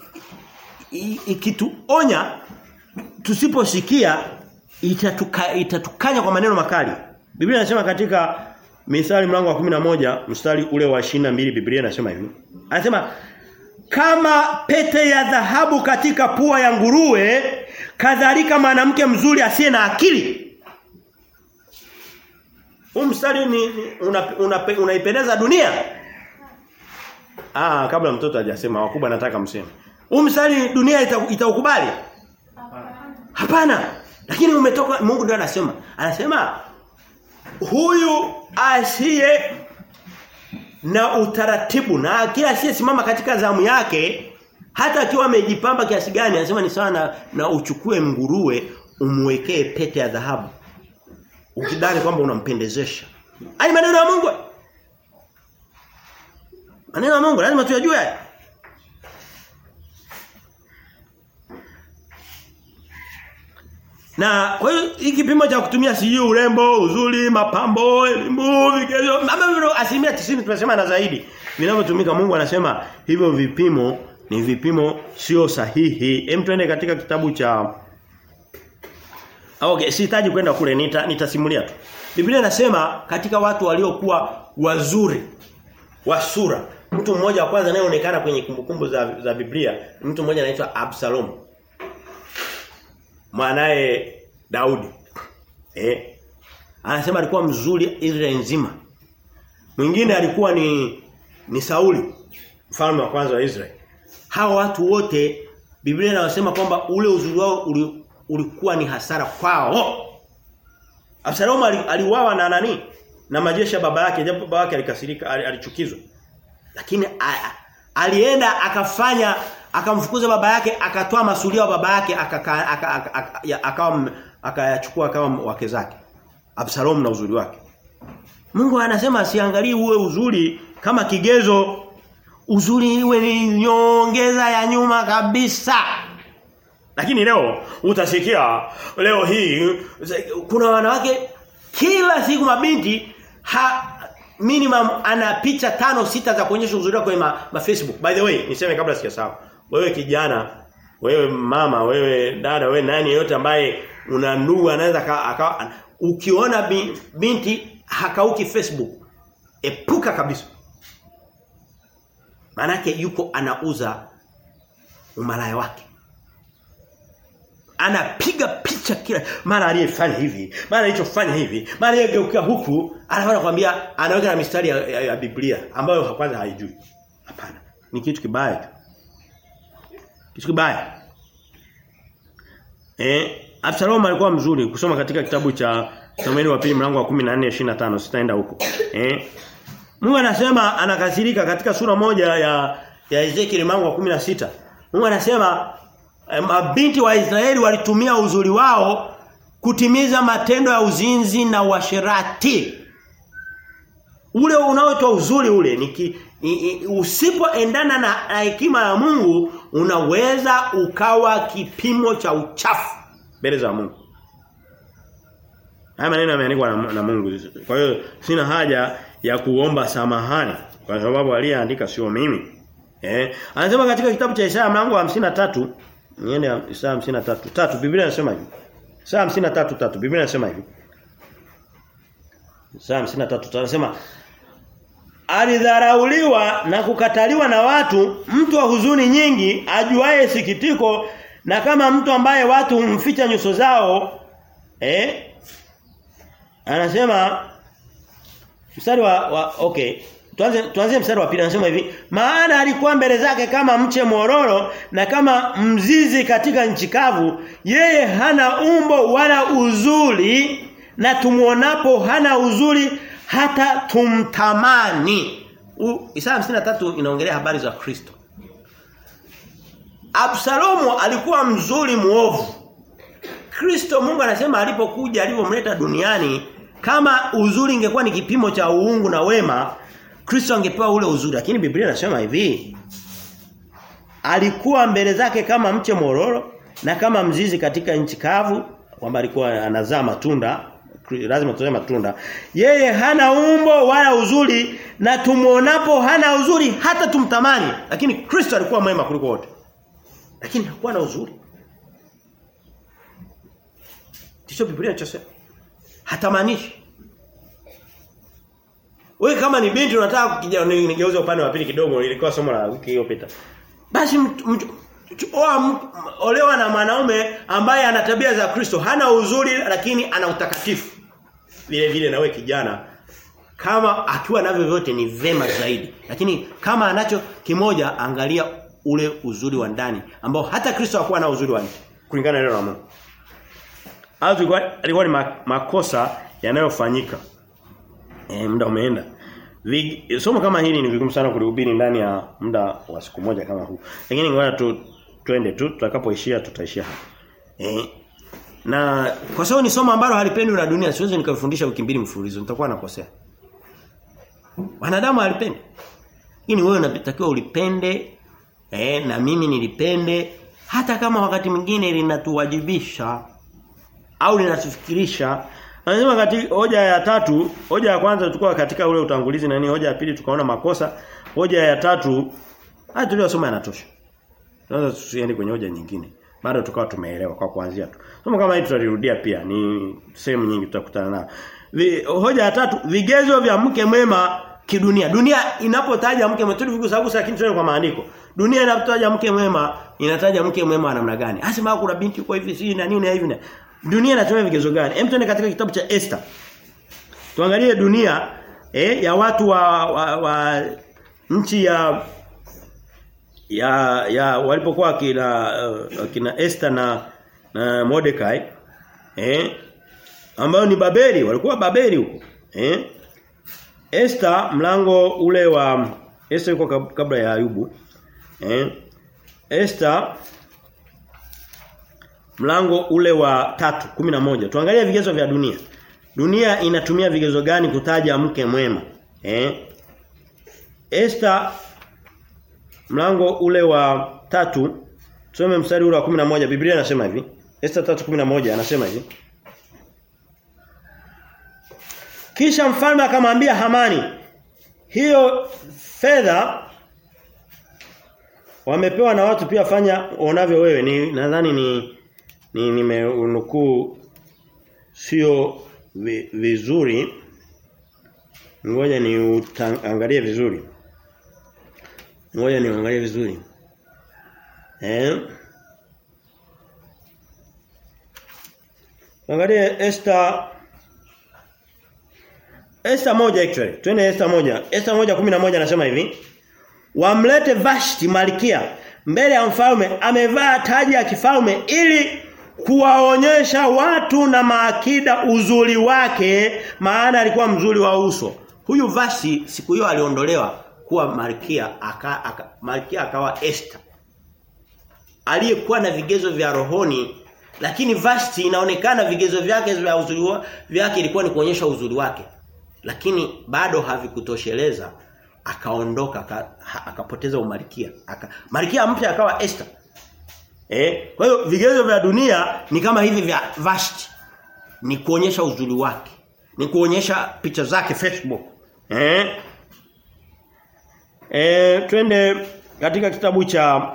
ikituonya tusiposikia itatuka, itatukanya kwa maneno makali. Biblia inasema katika Mithali mlango wa 11 mstari ule wa 22 Biblia inasema hivi. Anasema kama pete ya dhahabu katika pua ya nguruwe kadhalika mwanamke mzuri asiye na akili huu mstari ni, ni unaipendeza una, una dunia. Ah, kabla mtoto hajasema wakubwa nataka mseme. Huu mstari dunia itaukubali? Ita Hapana. Lakini umetoka Mungu ndiye anasema. Anasema huyu asiye na utaratibu na kila asiyesimama katika zamu yake hata akiwa amejipamba kiasi gani anasema ni sawa na, na uchukue nguruwe umwekee pete ya dhahabu ukidhani kwamba unampendezesha. Ai maneno ya Mungu. Maneno ya Mungu lazima tuyajue. Na kwa hiyo hiki kipimo cha kutumia sijui urembo, uzuri, mapambo, elimu, vigezo, mambo asilimia 90 tunasema na zaidi. Vinavyotumika Mungu anasema hivyo vipimo ni vipimo sio sahihi. Hem tuende katika kitabu cha Okay, sihitaji kwenda kule nita nitasimulia tu. Biblia inasema katika watu waliokuwa wazuri wa sura, mtu mmoja wa kwanza anayeonekana kwenye kumbukumbu za za Biblia, mtu mmoja anaitwa Absalom. Mwanae Daudi. Eh. Anasema alikuwa mzuri Israeli nzima. Mwingine alikuwa ni ni Sauli, mfalme wa kwanza wa Israeli. Hawa watu wote Biblia inasema kwamba ule uzuri wao uli, ulikuwa ni hasara kwao. Absalom aliuawa na nani? Na majeshi ya baba yake, japo baba yake alikasirika, alichukizwa. Lakini a, alienda akafanya akamfukuza baba yake, akatoa masulia wa baba yake akawa akayachukua akawa wake zake. Absalom na uzuri wake. Mungu anasema asiangalie uwe uzuri kama kigezo. Uzuri iwe ni nyongeza ya nyuma kabisa. Lakini leo utasikia leo hii kuna wanawake kila siku mabinti ha, minimum ana picha tano sita za kuonyesha uzuri wake kwenye ma, ma Facebook. By the way, niseme kabla sijasahau. Wewe kijana, wewe mama, wewe dada, wewe nani yote ambaye una ndugu anaweza akawa ukiona binti hakauki Facebook, epuka kabisa. Manake yuko anauza umalaya wake anapiga picha kila mara aliyefanya hivi mara alichofanya hivi mara aliyegeuka huku anaanza kwambia anaweka na mistari ya, ya, ya Biblia ambayo kwanza haijui hapana ni kitu kibaya tu kitu kibaya eh Absalom alikuwa mzuri kusoma katika kitabu cha Samueli wa pili mlango wa 14 25 sitaenda huko eh Mungu anasema anakasirika katika sura moja ya ya Ezekiel mlango wa 16 Mungu anasema mabinti wa Israeli walitumia uzuri wao kutimiza matendo ya uzinzi na uasherati. Ule unaoitwa uzuri ule ni, ni usipoendana na hekima ya Mungu unaweza ukawa kipimo cha uchafu mbele za Mungu. Haya maneno yameandikwa na, na Mungu. Kwa hiyo sina haja ya kuomba samahani Kwa sababu aliyeandika sio mimi. Eh, anasema katika kitabu cha Isaya mlango wa 53, niende Isaya 53. Tatu Biblia inasema hivi. Isaya 53 tatu Biblia inasema hivi. Isaya 53 anasema alidharauliwa na kukataliwa na watu, mtu wa huzuni nyingi, ajuaye sikitiko na kama mtu ambaye watu humficha nyuso zao eh anasema mstari wa, wa okay tuanze tuanze mstari wa pili anasema hivi maana alikuwa mbele zake kama mche mororo na kama mzizi katika nchi kavu yeye hana umbo wala uzuri na tumuonapo hana uzuri hata tumtamani Isaya 53 inaongelea habari za Kristo Absalomu alikuwa mzuri muovu. Kristo Mungu anasema alipokuja alipomleta duniani kama uzuri ingekuwa ni kipimo cha uungu na wema Kristo angepewa ule uzuri lakini Biblia inasema hivi alikuwa mbele zake kama mche mororo na kama mzizi katika nchi kavu kwamba alikuwa anazaa matunda lazima tutoe matunda yeye hana umbo wala uzuri na tumuonapo hana uzuri hata tumtamani lakini Kristo alikuwa mwema kuliko wote lakini hakuwa na uzuri. Ndicho Biblia inachosema. Hatamanishi. Wewe kama ni binti unataka nigeuze upande wa pili kidogo ilikuwa somo la wiki iliyopita. Basi oa olewa na mwanaume ambaye ana tabia za Kristo, hana uzuri lakini ana utakatifu. Vile vile na wewe kijana kama akiwa navyo vyote ni vema zaidi. Lakini kama anacho kimoja angalia ule uzuri wa ndani ambao hata Kristo hakuwa na uzuri wa nje kulingana na neno la Mungu. Hayo alikuwa ni makosa yanayofanyika. Eh muda umeenda. Vig, somo kama hili ni vigumu sana kulihubiri ndani ya muda wa siku moja kama huu. Lakini ngoja tu twende tu tutakapoishia tutaishia hapa. Eh na kwa sababu ni somo ambalo halipendwi na dunia siwezi nikafundisha wiki mbili mfululizo nitakuwa nakosea. Wanadamu halipendi. Lakini wewe unatakiwa ulipende eh na mimi nilipende hata kama wakati mwingine linatuwajibisha au linatufikirisha anasema katika hoja ya tatu hoja ya kwanza tulikuwa katika ule utangulizi na nini hoja ya pili tukaona makosa hoja ya tatu haya tuliyosoma yanatosha sasa tusiende kwenye hoja nyingine bado tukawa tumeelewa kwa kuanzia tu somo kama hili tutalirudia pia ni sehemu nyingi tutakutana nayo hoja ya tatu vigezo vya mke mwema kidunia. Dunia inapotaja mke mwema tulivyogusagusa lakini tuende kwa maandiko. Dunia inapotaja mke mwema inataja mke mwema wa namna gani? Asema kuna binti kwa hivi si na nini na hivi na. Dunia inatumia vigezo gani? Hem tuende katika kitabu cha Esther. Tuangalie dunia eh, ya watu wa, wa, wa nchi ya ya ya walipokuwa kina uh, kina Esther na na Mordekai eh ambao ni Babeli walikuwa Babeli huko eh Esther mlango ule wa Esther yuko kabla ya Ayubu. Eh? Esther mlango ule wa tatu kumi na moja Tuangalie vigezo vya dunia. Dunia inatumia vigezo gani kutaja mke mwema? Eh? Esther mlango ule wa tatu tusome mstari ule wa 11 Biblia inasema hivi. Esther 3:11 anasema hivi. Kisha mfalme akamwambia Hamani, hiyo fedha wamepewa na watu pia fanya unavyo wewe. Ni nadhani ni ni nimeunukuu sio vi, vizuri. Ngoja ni angalie vizuri. Ngoja niangalie vizuri. Eh? Angalie Esther Esther moja actually. Twende Esther moja. Esther moja kumi na moja anasema hivi. Wamlete Vashti malkia mbele ya mfalme amevaa taji ya kifalme ili kuwaonyesha watu na maakida uzuri wake maana alikuwa mzuri wa uso. Huyu Vashti siku hiyo aliondolewa kuwa malkia aka, aka malkia akawa Esther. Aliyekuwa na vigezo vya rohoni lakini Vashti inaonekana vigezo vyake vya uzuri vyake ilikuwa ni kuonyesha uzuri wake lakini bado havikutosheleza akaondoka akapoteza umalikia aka, malkia mpya akawa Esther eh kwa hiyo vigezo vya dunia ni kama hivi vya Vashti ni kuonyesha uzuri wake ni kuonyesha picha zake Facebook eh E, twende katika kitabu cha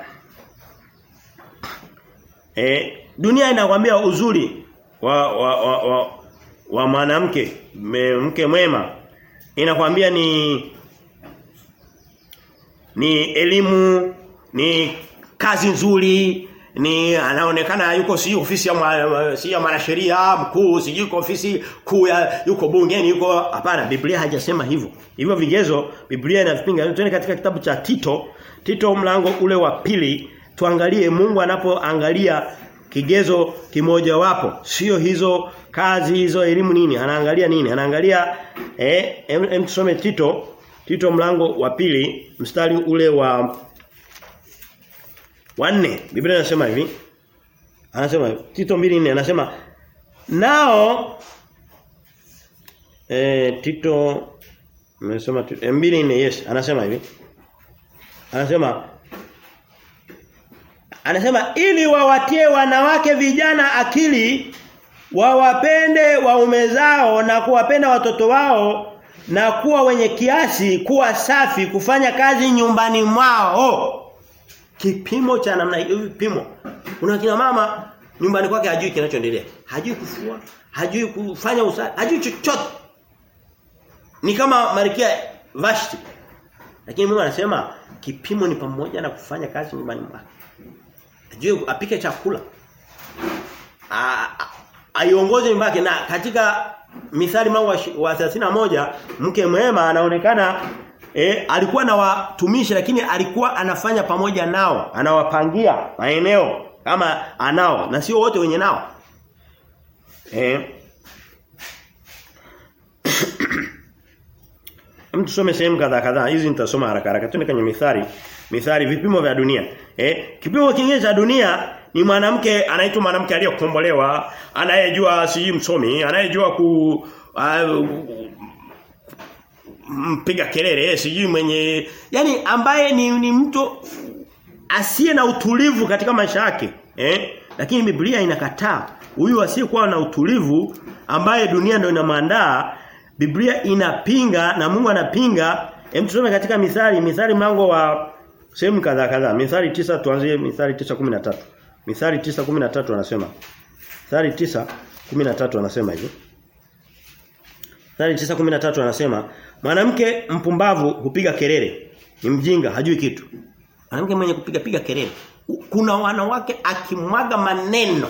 e, dunia inakwambia uzuri wa wa wa, wa, wa mwanamke mke mwema inakwambia ni ni elimu ni kazi nzuri ni anaonekana yuko si ofisi ya mwa, si ya mwanasheria mkuu si yuko ofisi kuu ya yuko bungeni yuko hapana Biblia haijasema hivyo hivyo vigezo Biblia inavipinga twende katika kitabu cha Tito Tito mlango ule wa pili tuangalie Mungu anapoangalia kigezo kimoja wapo sio hizo kazi hizo elimu nini anaangalia nini anaangalia eh em tusome Tito Tito mlango wa pili mstari ule wa wanne Biblia inasema hivi anasema Tito 2:4 anasema nao eh Tito nimesema 2:4 yes anasema hivi anasema anasema ili wawatie wanawake vijana akili wawapende waume zao na kuwapenda watoto wao na kuwa wenye kiasi kuwa safi kufanya kazi nyumbani mwao kipimo cha namna hiyo vipimo kuna kina mama nyumbani kwake hajui kinachoendelea hajui kufua hajui kufanya usafi hajui chochote ni kama Malkia Vashti lakini Mungu anasema kipimo ni pamoja na kufanya kazi nyumbani mwake ajue apike chakula aiongoze nyumba yake na katika mithali mlango wa 31 mke mwema anaonekana E, alikuwa na watumishi lakini alikuwa anafanya pamoja nao, anawapangia maeneo kama anao na sio wote wenye nao. Eh. Mtu some sehemu kadhaa kadhaa. Hizi nitasoma haraka haraka. Tuende kwenye mithali. Mithali vipimo vya dunia. Eh, kipimo kingine cha dunia ni mwanamke anaitwa mwanamke aliyokombolewa, anayejua si msomi, anayejua ku uh, mpiga kelele sijui mwenye yani ambaye ni, ni mtu asiye na utulivu katika maisha yake eh lakini Biblia inakataa huyu asiyekuwa na utulivu ambaye dunia ndio inamwandaa Biblia inapinga na Mungu anapinga hem tusome katika mithali mithali mlango wa sehemu kadhaa kadhaa mithali tisa tuanzie mithali 9:13 mithali 9:13 anasema mithali 9:13 anasema hivi Mithali 9:13 anasema mwanamke mpumbavu hupiga kelele ni mjinga hajui kitu mwanamke mwenye kupiga piga kelele kuna wanawake akimwaga maneno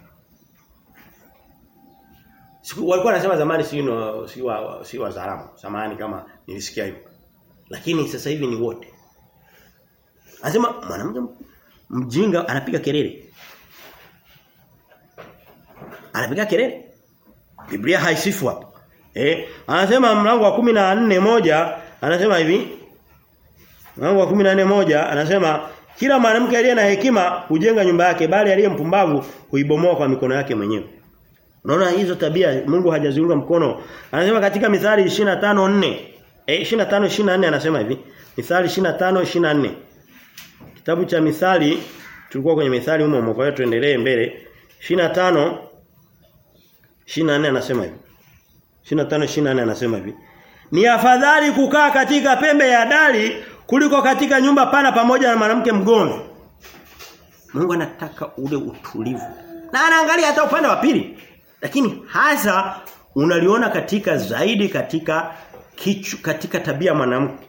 Siku walikuwa wanasema zamani si no, si wa si wa zaramu samani kama nilisikia hivyo lakini sasa hivi ni wote anasema mwanamke mjinga anapiga kelele anapiga kelele Biblia haisifu hapo Eh, anasema mlango wa 14 moja anasema hivi. Mlango wa 14 moja anasema kila mwanamke aliye na hekima hujenga nyumba yake bali aliye mpumbavu huibomoa kwa mikono yake mwenyewe. Unaona hizo tabia Mungu hajaziunga mkono. Anasema katika Mithali 25:4 eh 25 24 anasema hivi. Mithali 25 24. Kitabu cha Mithali tulikuwa kwenye Mithali humo kwa hiyo tuendelee mbele. 25 24 anasema hivi. 25 24 anasema hivi. Ni afadhali kukaa katika pembe ya dari kuliko katika nyumba pana pamoja na mwanamke mgomvi. Mungu anataka ule utulivu. Na anaangalia hata upande wa pili. Lakini hasa unaliona katika zaidi katika kichu, katika tabia mwanamke.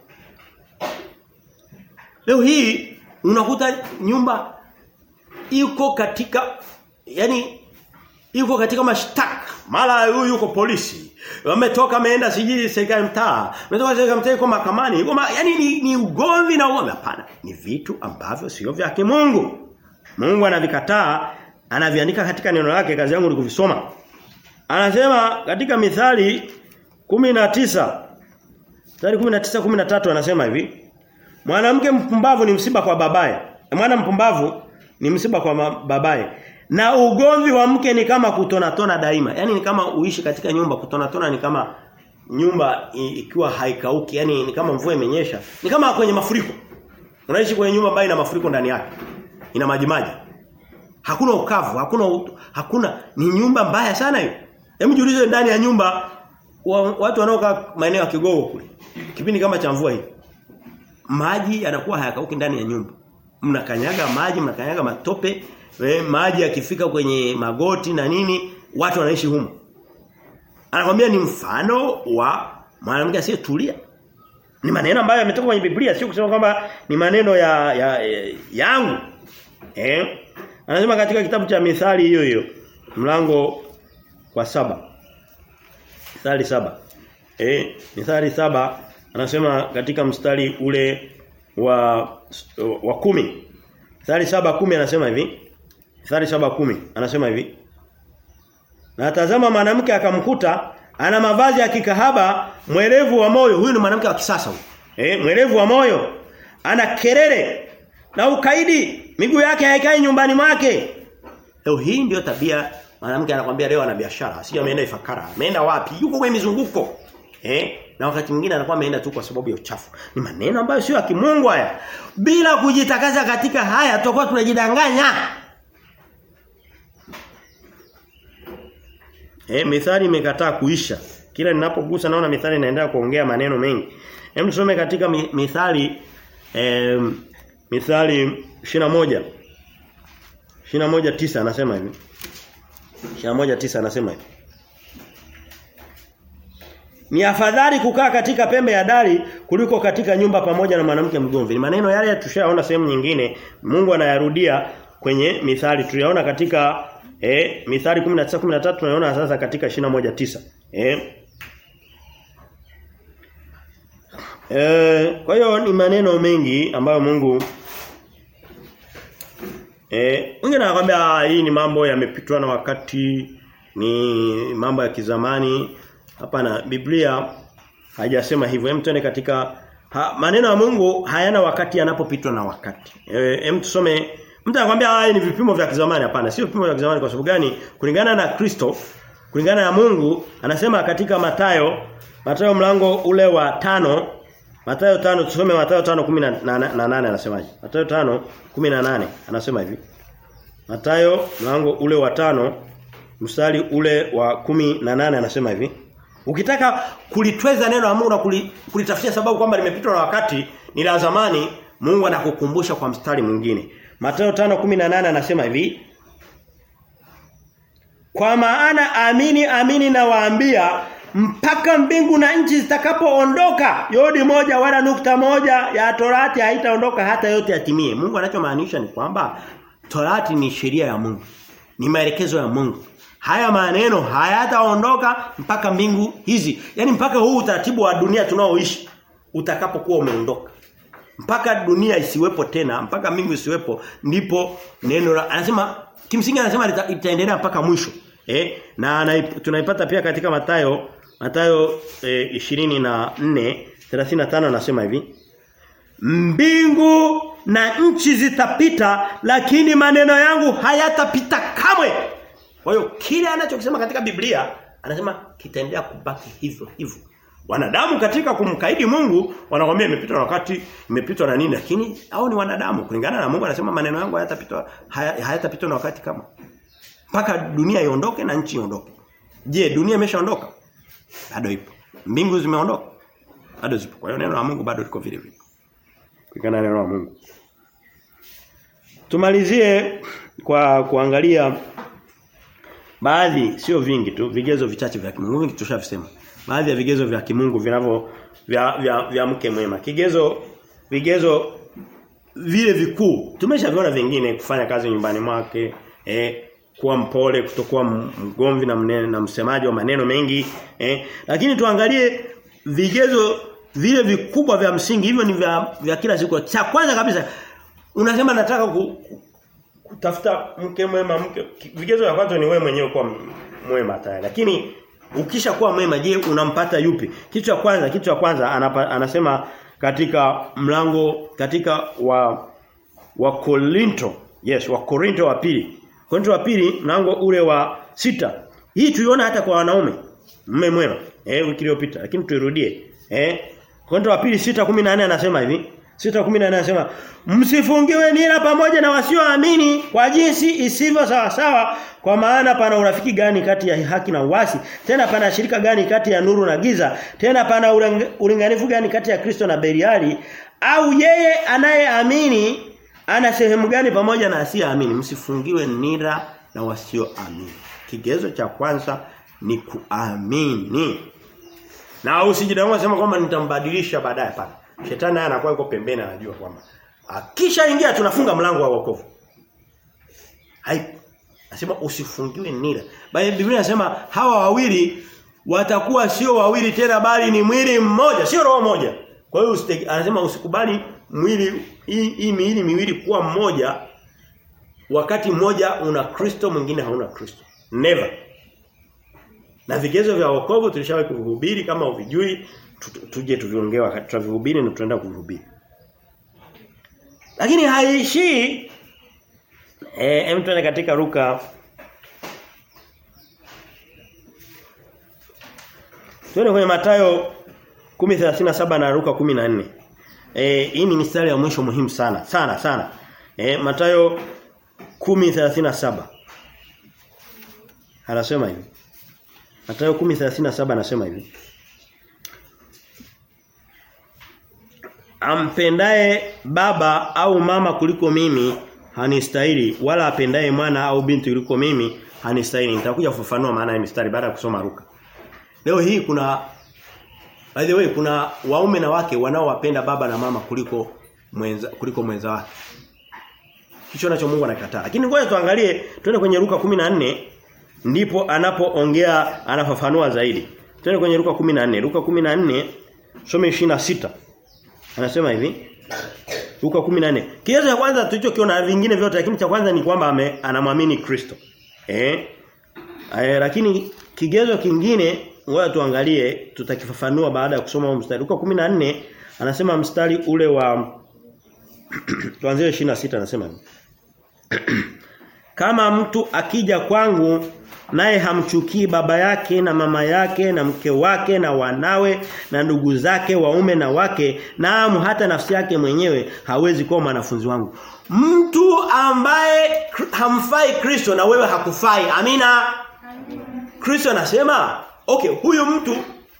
Leo hii unakuta nyumba iko katika yani iko katika mashtaka. Mara huyu yuko polisi. Wametoka ameenda sijui serikali mtaa. Wametoka serikali mtaa yuko mahakamani. Yuko ma, yani ni, ni ugomvi na ugomvi hapana. Ni vitu ambavyo sio vya kimungu. Mungu anavikataa, anaviandika katika neno lake, kazi yangu ni kuvisoma. Anasema katika Mithali 19 Mithali 19 13 anasema hivi. Mwanamke mpumbavu ni msiba kwa babaye. Mwana mpumbavu ni msiba kwa babaye. Na ugomvi wa mke ni kama kutona tona daima. Yaani ni kama uishi katika nyumba kutona tona ni kama nyumba ikiwa haikauki, yani ni kama mvua imenyesha. Ni kama kwenye mafuriko. Unaishi kwenye nyumba ambayo ina mafuriko ndani yake. Ina maji maji. Hakuna ukavu, hakuna utu, hakuna ni nyumba mbaya sana hiyo. Hebu jiulize ndani ya nyumba wa, watu wanaokaa maeneo ya Kigogo kule. Kipindi kama cha mvua hivi. maji yanakuwa hayakauki ndani ya nyumba. Mnakanyaga maji, mnakanyaga matope, eh, maji yakifika kwenye magoti na nini, watu wanaishi humo. Anakwambia ni mfano wa mwanamke asiyetulia. Ni maneno ambayo yametoka kwenye Biblia, sio kusema kwamba ni maneno ya, ya, ya yangu. Eh? Anasema katika kitabu cha Mithali hiyo hiyo mlango wa saba Mithali saba Eh, Mithali saba anasema katika mstari ule wa wa kumi Mithali saba kumi anasema hivi. Mithali saba kumi anasema hivi. Na tazama mwanamke akamkuta ana mavazi ya kikahaba mwerevu wa moyo. Huyu ni mwanamke wa kisasa huyu. Eh, mwerevu wa moyo. Ana kelele na ukaidi. Miguu yake haikai nyumbani mwake. Leo hii ndio tabia mwanamke anakuambia leo ana biashara, sio ameenda Ifakara. Ameenda wapi? Yuko kwenye mizunguko. Eh? Na wakati mwingine anakuwa ameenda tu kwa sababu ya uchafu. Ni maneno ambayo sio ya kimungu haya. Bila kujitakaza katika haya tutakuwa tunajidanganya. Eh, mithali imekataa kuisha. Kila ninapogusa naona mithali inaendelea kuongea maneno mengi. Hem tusome katika mi, mithali eh, mithali 21 21 tisa anasema hivi. 21 tisa anasema hivi. Ni afadhali kukaa katika pembe ya dari kuliko katika nyumba pamoja na mwanamke mgomvi. Ni maneno yale tushaona sehemu nyingine. Mungu anayarudia kwenye mithali. Tuliyaona katika eh mithali 19 13 tunaona sasa katika 21 tisa. Eh Eh, kwa hiyo ni maneno mengi ambayo Mungu eh mwingine anakuambia hii ni mambo yamepitwa na wakati ni mambo ya kizamani hapana Biblia haijasema hivyo hem tuende katika ha, maneno ya Mungu hayana wakati yanapopitwa na wakati eh hem tusome mtu anakuambia haya ni vipimo vya kizamani hapana sio vipimo vya kizamani kwa sababu gani kulingana na Kristo kulingana na Mungu anasema katika Matayo Matayo mlango ule wa tano Mathayo 5 tusome Mathayo 5:18 anasemaje? Mathayo 5:18 anasema hivi. Mathayo mlango ule wa tano mstari ule wa 18 anasema hivi. Ukitaka kulitweza neno la Mungu na kulitafutia sababu kwamba limepitwa na wakati ni la zamani, Mungu anakukumbusha kwa mstari mwingine. Mathayo 5:18 anasema hivi. Kwa maana amini amini na waambia mpaka mbingu na nchi zitakapoondoka yodi moja wala nukta moja ya torati haitaondoka hata yote yatimie. Mungu anachomaanisha ni kwamba torati ni sheria ya Mungu. Ni maelekezo ya Mungu. Haya maneno hayataondoka mpaka mbingu hizi. Yaani mpaka huu utaratibu wa dunia tunaoishi utakapokuwa umeondoka. Mpaka dunia isiwepo tena, mpaka mbingu isiwepo ndipo neno la anasema kimsingi anasema itaendelea mpaka mwisho. Eh, na tunaipata pia katika Mathayo Mathayo eh, 24 35 anasema hivi. Mbingu na nchi zitapita lakini maneno yangu hayatapita kamwe. Kwa hiyo kile anachokisema katika Biblia anasema kitaendelea kubaki hivyo hivyo. Wanadamu katika kumkaidi Mungu wanakwambia imepitwa na wakati, imepitwa na nini lakini hao ni wanadamu. Kulingana na Mungu anasema maneno yangu hayatapitwa hayatapitwa na wakati kama mpaka dunia iondoke na nchi iondoke. Je, dunia imeshaondoka? Bado ipo. Mbingu zimeondoka? Bado zipo. Kwa hiyo neno la Mungu bado liko vile vile. Kulingana na neno la Mungu. Tumalizie kwa kuangalia baadhi sio vingi tu vigezo vichache vya kimungu vingi tushavisema. Baadhi ya vigezo vya kimungu vinavyo vya, vya, vya mke mwema. Kigezo vigezo vile vikuu. Tumeshaviona vingine kufanya kazi nyumbani mwake, eh kuwa mpole, kutokuwa mgomvi na mnene, na msemaji wa maneno mengi, eh. Lakini tuangalie vigezo vile vikubwa vya msingi hivyo ni vya, vya kila siku. Cha kwanza kabisa unasema nataka ku, kutafuta mke mwema mke vigezo vya kwanza ni wewe mwenyewe kuwa mwema tayari. Lakini ukisha kuwa mwema je unampata yupi? Kitu cha kwanza kitu cha kwanza anapa, anasema katika mlango katika wa wa Korinto. Yes, wa Korinto wa pili. Korinto wa pili mlango ule wa sita Hii tuiona hata kwa wanaume. Mume mwema. Eh wiki iliyopita lakini tuirudie. Eh Korinto wa pili 6:14 anasema hivi. 6:14 anasema msifungiwe nira pamoja na wasioamini kwa jinsi isivyo sawa sawa kwa maana pana urafiki gani kati ya haki na uasi tena pana shirika gani kati ya nuru na giza tena pana ulinganifu gani kati ya Kristo na Beliali au yeye anayeamini ana sehemu gani pamoja na asiyeamini msifungiwe nira na wasioamini kigezo cha kwanza ni kuamini na usijidanganye sema kwamba nitambadilisha baadaye pana shetani naye anakuwa yuko pembeni anajua kwamba akishaingia tunafunga mlango wa wokovu haipo Nasema usifungiwe nira. Bali Biblia inasema hawa wawili watakuwa sio wawili tena bali ni mwili mmoja, sio roho moja. Kwa hiyo anasema usikubali mwili hii, hii miili miwili kuwa mmoja wakati mmoja una Kristo mwingine hauna Kristo. Never. Na vigezo vya wokovu tulishawahi kuhubiri kama uvijui tuje tuviongee wakati tutavihubiri na tutaenda kuhubiri. Lakini haishi Eh hem tuende katika Luka Tuende kwenye Mathayo 10:37 na Luka 14. Eh hii ni mistari ya mwisho muhimu sana, sana sana. Eh Mathayo 10:37. Anasema hivi. Mathayo 10:37 anasema hivi. Ampendaye baba au mama kuliko mimi hanistahili wala apendaye mwana au binti kuliko mimi hanistahili. Nitakuja kufafanua maana ya mistari baada ya kusoma Luka. Leo hii kuna by the way kuna waume na wake wanaowapenda baba na mama kuliko mwenza kuliko mwenza wake. Hicho nacho Mungu anakataa. Lakini ngoja tuangalie twende kwenye Luka 14 ndipo anapoongea anafafanua zaidi. Twende kwenye Luka 14. Luka 14 some 26. Anasema hivi. Luka 14. Kigezo cha kwanza tulichokiona vingine vyote lakini cha kwanza ni kwamba anamwamini Kristo. Eh? Eh lakini kigezo kingine ngoja tuangalie tutakifafanua baada ya kusoma mstari. Luka 14 anasema mstari ule wa tuanzie 26 anasema hivi. Kama mtu akija kwangu naye hamchukii baba yake na mama yake na mke wake na wanawe na ndugu zake waume na wake naam hata nafsi yake mwenyewe hawezi kuwa mwanafunzi wangu. Mtu ambaye hamfai Kristo na wewe hakufai. Amina. Kristo anasema, okay, huyu mtu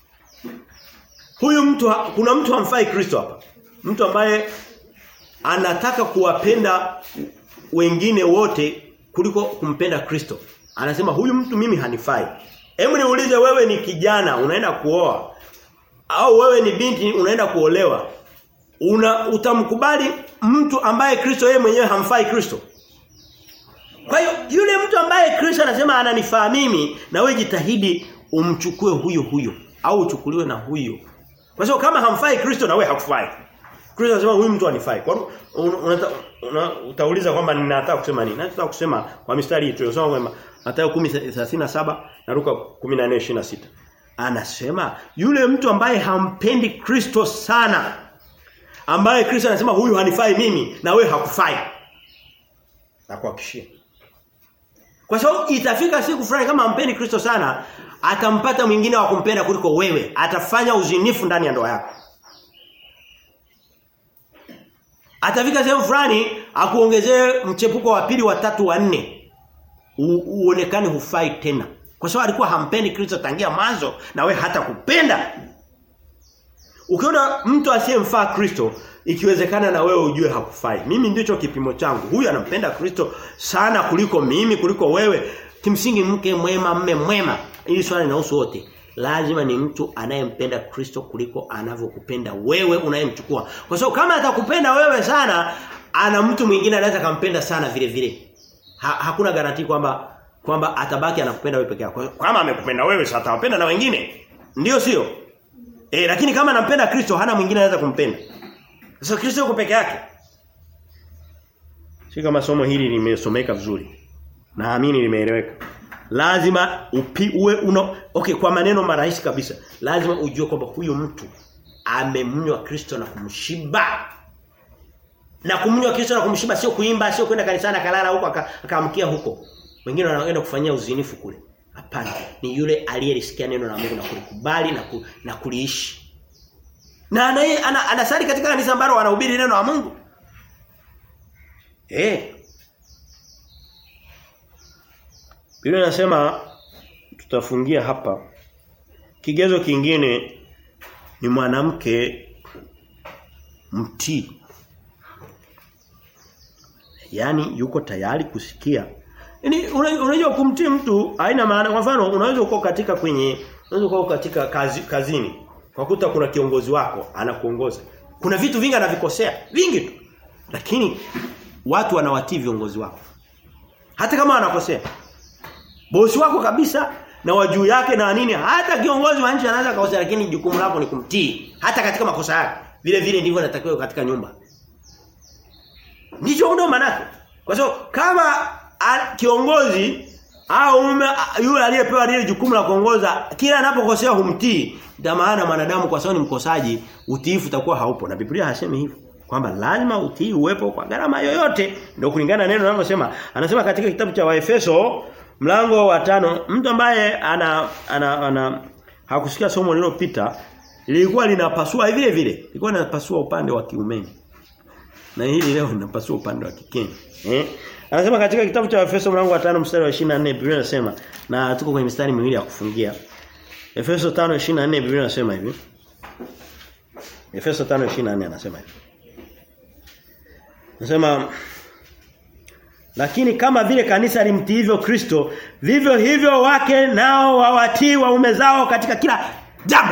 huyu mtu kuna mtu hamfai Kristo hapa. Mtu ambaye anataka kuwapenda wengine wote kuliko kumpenda Kristo. Anasema huyu mtu mimi hanifai. Hebu niulize wewe ni kijana unaenda kuoa au wewe ni binti unaenda kuolewa. Una utamkubali mtu ambaye Kristo yeye mwenyewe hamfai Kristo? Kwa hiyo yule mtu ambaye Kristo anasema ananifaa mimi na wewe jitahidi umchukue huyo huyo au uchukuliwe na huyo. Kwa sababu kama hamfai Kristo na wewe hakufai. Kristo anasema huyu mtu anifai. Kwa una, una, utauliza kwamba ninataka kusema nini? Nataka kusema kwa mistari hii tuliyosoma kwamba Mathayo 10:37 na Luka 14:26. Anasema yule mtu ambaye hampendi Kristo sana ambaye Kristo anasema huyu hanifai mimi na wewe hakufai. Na kuhakikishia. Kwa sababu itafika siku fulani kama hampendi Kristo sana atampata mwingine wa kumpenda kuliko wewe. Atafanya uzinifu ndani ya ndoa yako. Atafika sehemu fulani akuongezee mchepuko wa pili wa tatu wa nne. Uonekane hufai tena. Kwa sababu alikuwa hampendi Kristo tangia mwanzo na we hata kupenda. Ukiona mtu asiyemfaa Kristo ikiwezekana na wewe ujue hakufai. Mimi ndicho kipimo changu. Huyu anampenda Kristo sana kuliko mimi kuliko wewe. Kimsingi mke mwema mme mwema. Hili swali linahusu wote. Lazima ni mtu anayempenda Kristo kuliko anavyokupenda wewe unayemchukua. Kwa sababu kama atakupenda wewe sana, ana mtu mwingine anaweza kampenda sana vile vile. Ha, hakuna garanti kwamba kwamba atabaki anakupenda wewe peke yako. Kama amekupenda wewe sasa atawapenda na wengine. Ndiyo sio? Eh lakini kama anampenda Kristo hana mwingine anaweza kumpenda. Sasa Kristo yuko peke yake. Si kama somo hili limesomeka vizuri. Naamini limeeleweka. Lazima upi uwe uno okay kwa maneno marahisi kabisa. Lazima ujue kwamba huyo mtu amemnywa Kristo na kumshiba. Na kumnywa Kristo na kumshiba sio kuimba, sio kwenda kanisani akalala huko akaamkia huko. Wengine wanaenda kufanyia uzinifu kule. Hapana, ni yule aliyelisikia neno la Mungu na kulikubali na, ku, na kuliishi. Na anaye ana, anasali katika kanisa ambalo wanahubiri neno la Mungu. Eh. Biblia inasema tutafungia hapa. Kigezo kingine ni mwanamke mtii. Yaani yuko tayari kusikia. Yaani unajua kumtii mtu haina maana kwa mfano unaweza uko katika kwenye unaweza uko katika kazi, kazini. Kwa kuta kuna kiongozi wako anakuongoza. Kuna vitu vingi anavikosea, vingi tu. Lakini watu wanawatii viongozi wako. Hata kama anakosea. Bosi wako kabisa na wajuu yake na nini hata kiongozi wa nchi anaweza kukosea lakini jukumu lako ni kumtii hata katika makosa yake. Vile vile ndivyo natakiwa katika nyumba. Ndicho ndo manake. Kwa sababu kama a, kiongozi au mume yule aliyepewa lile jukumu la kuongoza kila anapokosea humtii, ndio maana mwanadamu kwa sababu ni mkosaji, utiifu utakuwa haupo. Na Biblia hasemi hivyo kwamba lazima utii uwepo kwa gharama yoyote ndio kulingana na neno linalosema. Anasema katika kitabu cha Waefeso mlango wa tano mtu ambaye ana ana, ana hakusikia somo lililopita lilikuwa linapasua vile vile. Lilikuwa linapasua upande wa kiumeni. Na hili leo linapasua upande wa kikeni. Eh? Anasema katika kitabu cha Efeso mlango wa 5 mstari wa 24 Biblia inasema na tuko kwenye mistari miwili ya kufungia. Efeso 5:24 Biblia inasema hivi. Efeso 5:24 anasema hivi. Anasema lakini kama vile kanisa limtii hivyo Kristo, vivyo hivyo wake nao wawatii waume zao katika kila jambo.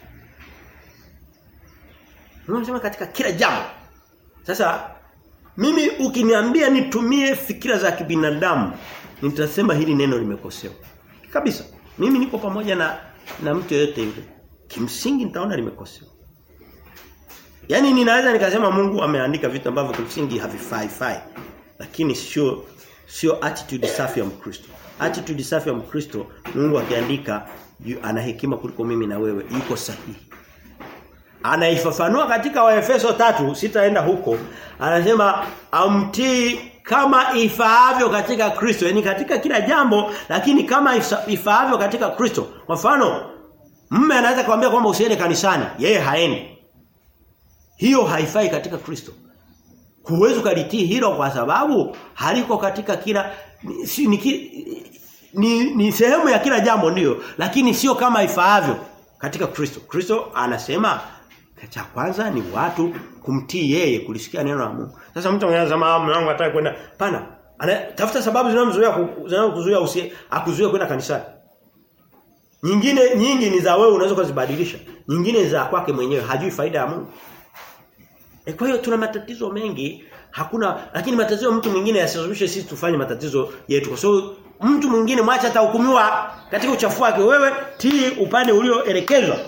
Unasema katika kila jambo. Sasa mimi ukiniambia nitumie fikira za kibinadamu, nitasema hili neno limekosewa. Kabisa. Mimi niko pamoja na na mtu yeyote yule. Kimsingi nitaona limekosewa. Yaani ninaweza nikasema Mungu ameandika vitu ambavyo kimsingi havifai fai. Lakini sio sio attitude safi ya Mkristo. Attitude safi ya Mkristo Mungu akiandika ana hekima kuliko mimi na wewe, yuko sahihi. Anaifafanua katika Waefeso tatu sitaenda huko. Anasema amtii kama ifaavyo katika Kristo, yani katika kila jambo lakini kama ifaavyo katika Kristo. Kwa mfano, mume anaweza kumwambia kwamba usiende kanisani, yeye haendi. Hiyo haifai katika Kristo. Huwezi kalitii hilo kwa sababu haliko katika kila si, ni, ni, ni sehemu ya kila jambo ndiyo lakini sio kama ifaavyo katika Kristo. Kristo anasema cha kwanza ni watu kumtii yeye kulisikia neno la Mungu. Sasa mtu mwingine anasema mwanangu hataki kwenda pana. Tafuta sababu zinazomzuia zinazokuzuia usi akuzuia kwenda kanisani. Nyingine nyingi ni za wewe unaweza kuzibadilisha. Nyingine za kwake mwenyewe hajui faida ya Mungu. E kwa hiyo tuna matatizo mengi hakuna lakini matatizo mtu mwingine yasizushe sisi tufanye matatizo yetu kwa sababu mtu mwingine mwacha atahukumiwa katika uchafu wake wewe tii upande ulioelekezwa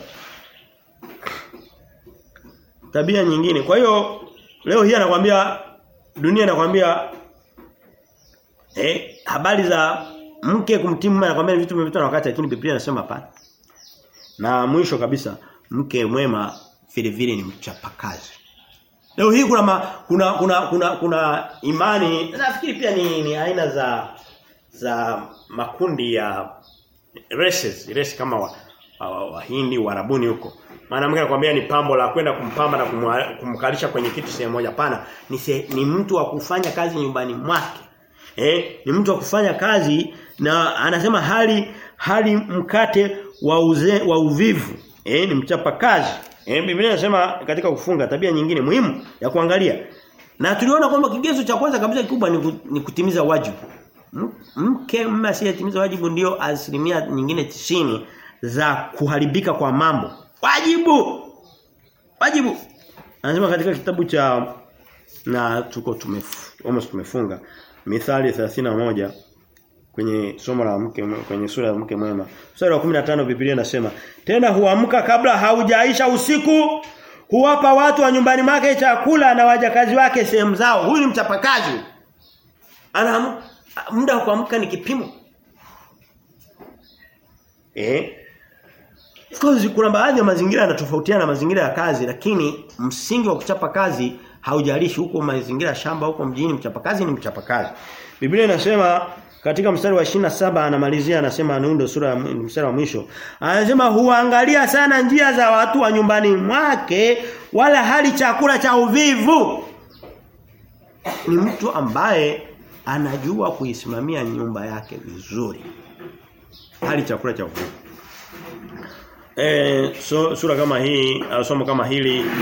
tabia nyingine kwa hiyo leo hii anakuambia dunia inakwambia eh habari za mke kumtii mume anakuambia vitu vimepitwa na wakati lakini Biblia inasema hapana na mwisho kabisa mke mwema vile vile ni mchapakazi Leo hii kuna ma, kuna kuna kuna kuna imani nafikiri pia ni, ni aina za za makundi ya races, race kama wa, wa, Wahindi, Warabuni huko. Mwanamke anakuambia ni pambo la kwenda kumpamba na kumkalisha kwenye kitu sehemu moja pana. Ni se, ni mtu wa kufanya kazi nyumbani mwake. Eh, ni mtu wa kufanya kazi na anasema hali hali mkate wa uze, wa uvivu. Eh, ni mchapa kazi. Eh Biblia inasema katika kufunga tabia nyingine muhimu ya kuangalia. Na tuliona kwamba kigezo cha kwanza kabisa kikubwa ni, ni kutimiza wajibu. Mke mume asiyetimiza wajibu ndio asilimia nyingine tisini za kuharibika kwa mambo. Wajibu. Wajibu. Anasema katika kitabu cha na tuko tumef, almost tumefunga Mithali 31 kwenye somo la mke kwenye sura ya mke mwema. Mstari wa 15 Biblia inasema, "Tena huamka kabla haujaisha usiku, huwapa watu wa nyumbani mwake chakula na wajakazi wake sehemu zao." Huyu ni mchapakazi. Ana muda wa kuamka ni kipimo. Eh? Of course kuna baadhi ya mazingira yanatofautiana na mazingira ya kazi lakini msingi wa kuchapa kazi haujalishi huko mazingira ya shamba huko mjini mchapakazi ni mchapakazi. Biblia inasema katika mstari wa 27 anamalizia anasema nundo sura ya mstari wa mwisho. Anasema huangalia sana njia za watu wa nyumbani mwake wala hali chakula cha uvivu. Ni mtu ambaye anajua kuisimamia nyumba yake vizuri. Hali chakula cha uvivu. E, so, sura kama hii au somo kama hili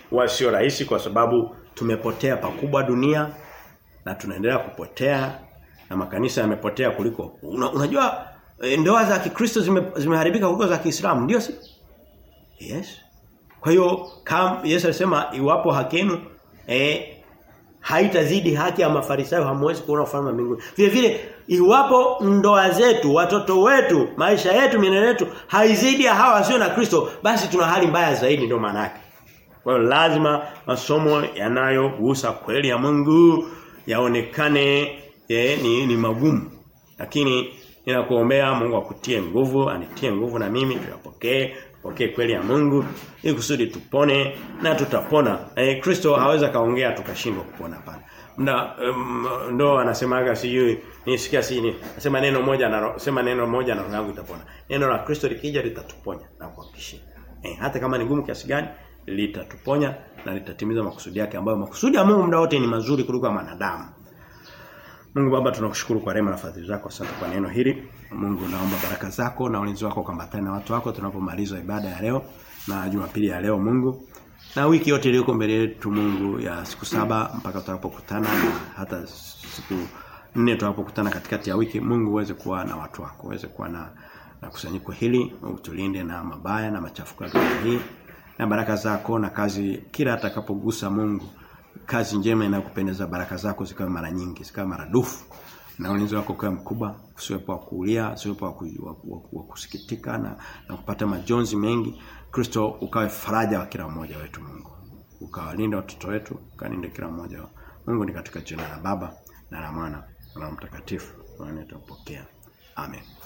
huwa sio rahisi kwa sababu tumepotea pakubwa dunia na tunaendelea kupotea na makanisa yamepotea kuliko una, unajua e, ndoa za Kikristo zime, zimeharibika kuliko za Kiislamu ndio si Yes kwa hiyo kama Yesu alisema iwapo haki yenu eh haitazidi haki ya mafarisayo hamwezi kuona ufalme wa mbinguni. Vile vile iwapo ndoa zetu, watoto wetu, maisha yetu, mienendo yetu haizidi ya hawa wasio na Kristo, basi tuna hali mbaya zaidi ndio maana yake. Kwa hiyo lazima masomo yanayogusa kweli ya Mungu yaonekane eh, ni, ni magumu. Lakini ninakuombea Mungu akutie nguvu, anitie nguvu na mimi tuyapokee pokee kweli ya Mungu ili kusudi tupone na tutapona. Eh Kristo haweza kaongea tukashindwa kupona hapana. Mna um, ndo anasemaga sijui nisikia sini. Nasema neno moja na sema neno moja na roho yangu itapona. Neno la Kristo likija litatuponya na kuhakikishia. Eh hata kama ni gumu kiasi gani litatuponya na litatimiza makusudi yake ambayo makusudi ya Mungu muda wote ni mazuri kuliko ya wanadamu. Mungu Baba tunakushukuru kwa rehema na fadhili zako asante kwa neno hili. Mungu naomba baraka zako na ulinzi wako ukambatane na watu wako tunapomaliza ibada ya leo na Jumapili ya leo Mungu. Na wiki yote iliyoko mbele yetu Mungu ya siku saba mpaka tutakapokutana na hata siku nne tutakapokutana katikati ya wiki Mungu uweze kuwa na watu wako, uweze kuwa na na kusanyiko hili, utulinde na mabaya na machafuko ya dunia hii. Na baraka zako na kazi kila atakapogusa Mungu kazi njema inayokupendeza baraka zako zikawe mara nyingi zikawe maradufu na ulinzi wako kwa mkubwa usiwepo wa kuulia usiwepo wa, ku, wa, wa, wa kusikitika na, na kupata majonzi mengi Kristo ukawe faraja wa kila mmoja wetu Mungu ukawalinda watoto wetu ukalinde kila mmoja wao Mungu ni katika jina la Baba na la Mwana na la Mtakatifu. Bwana tupokea. Amen.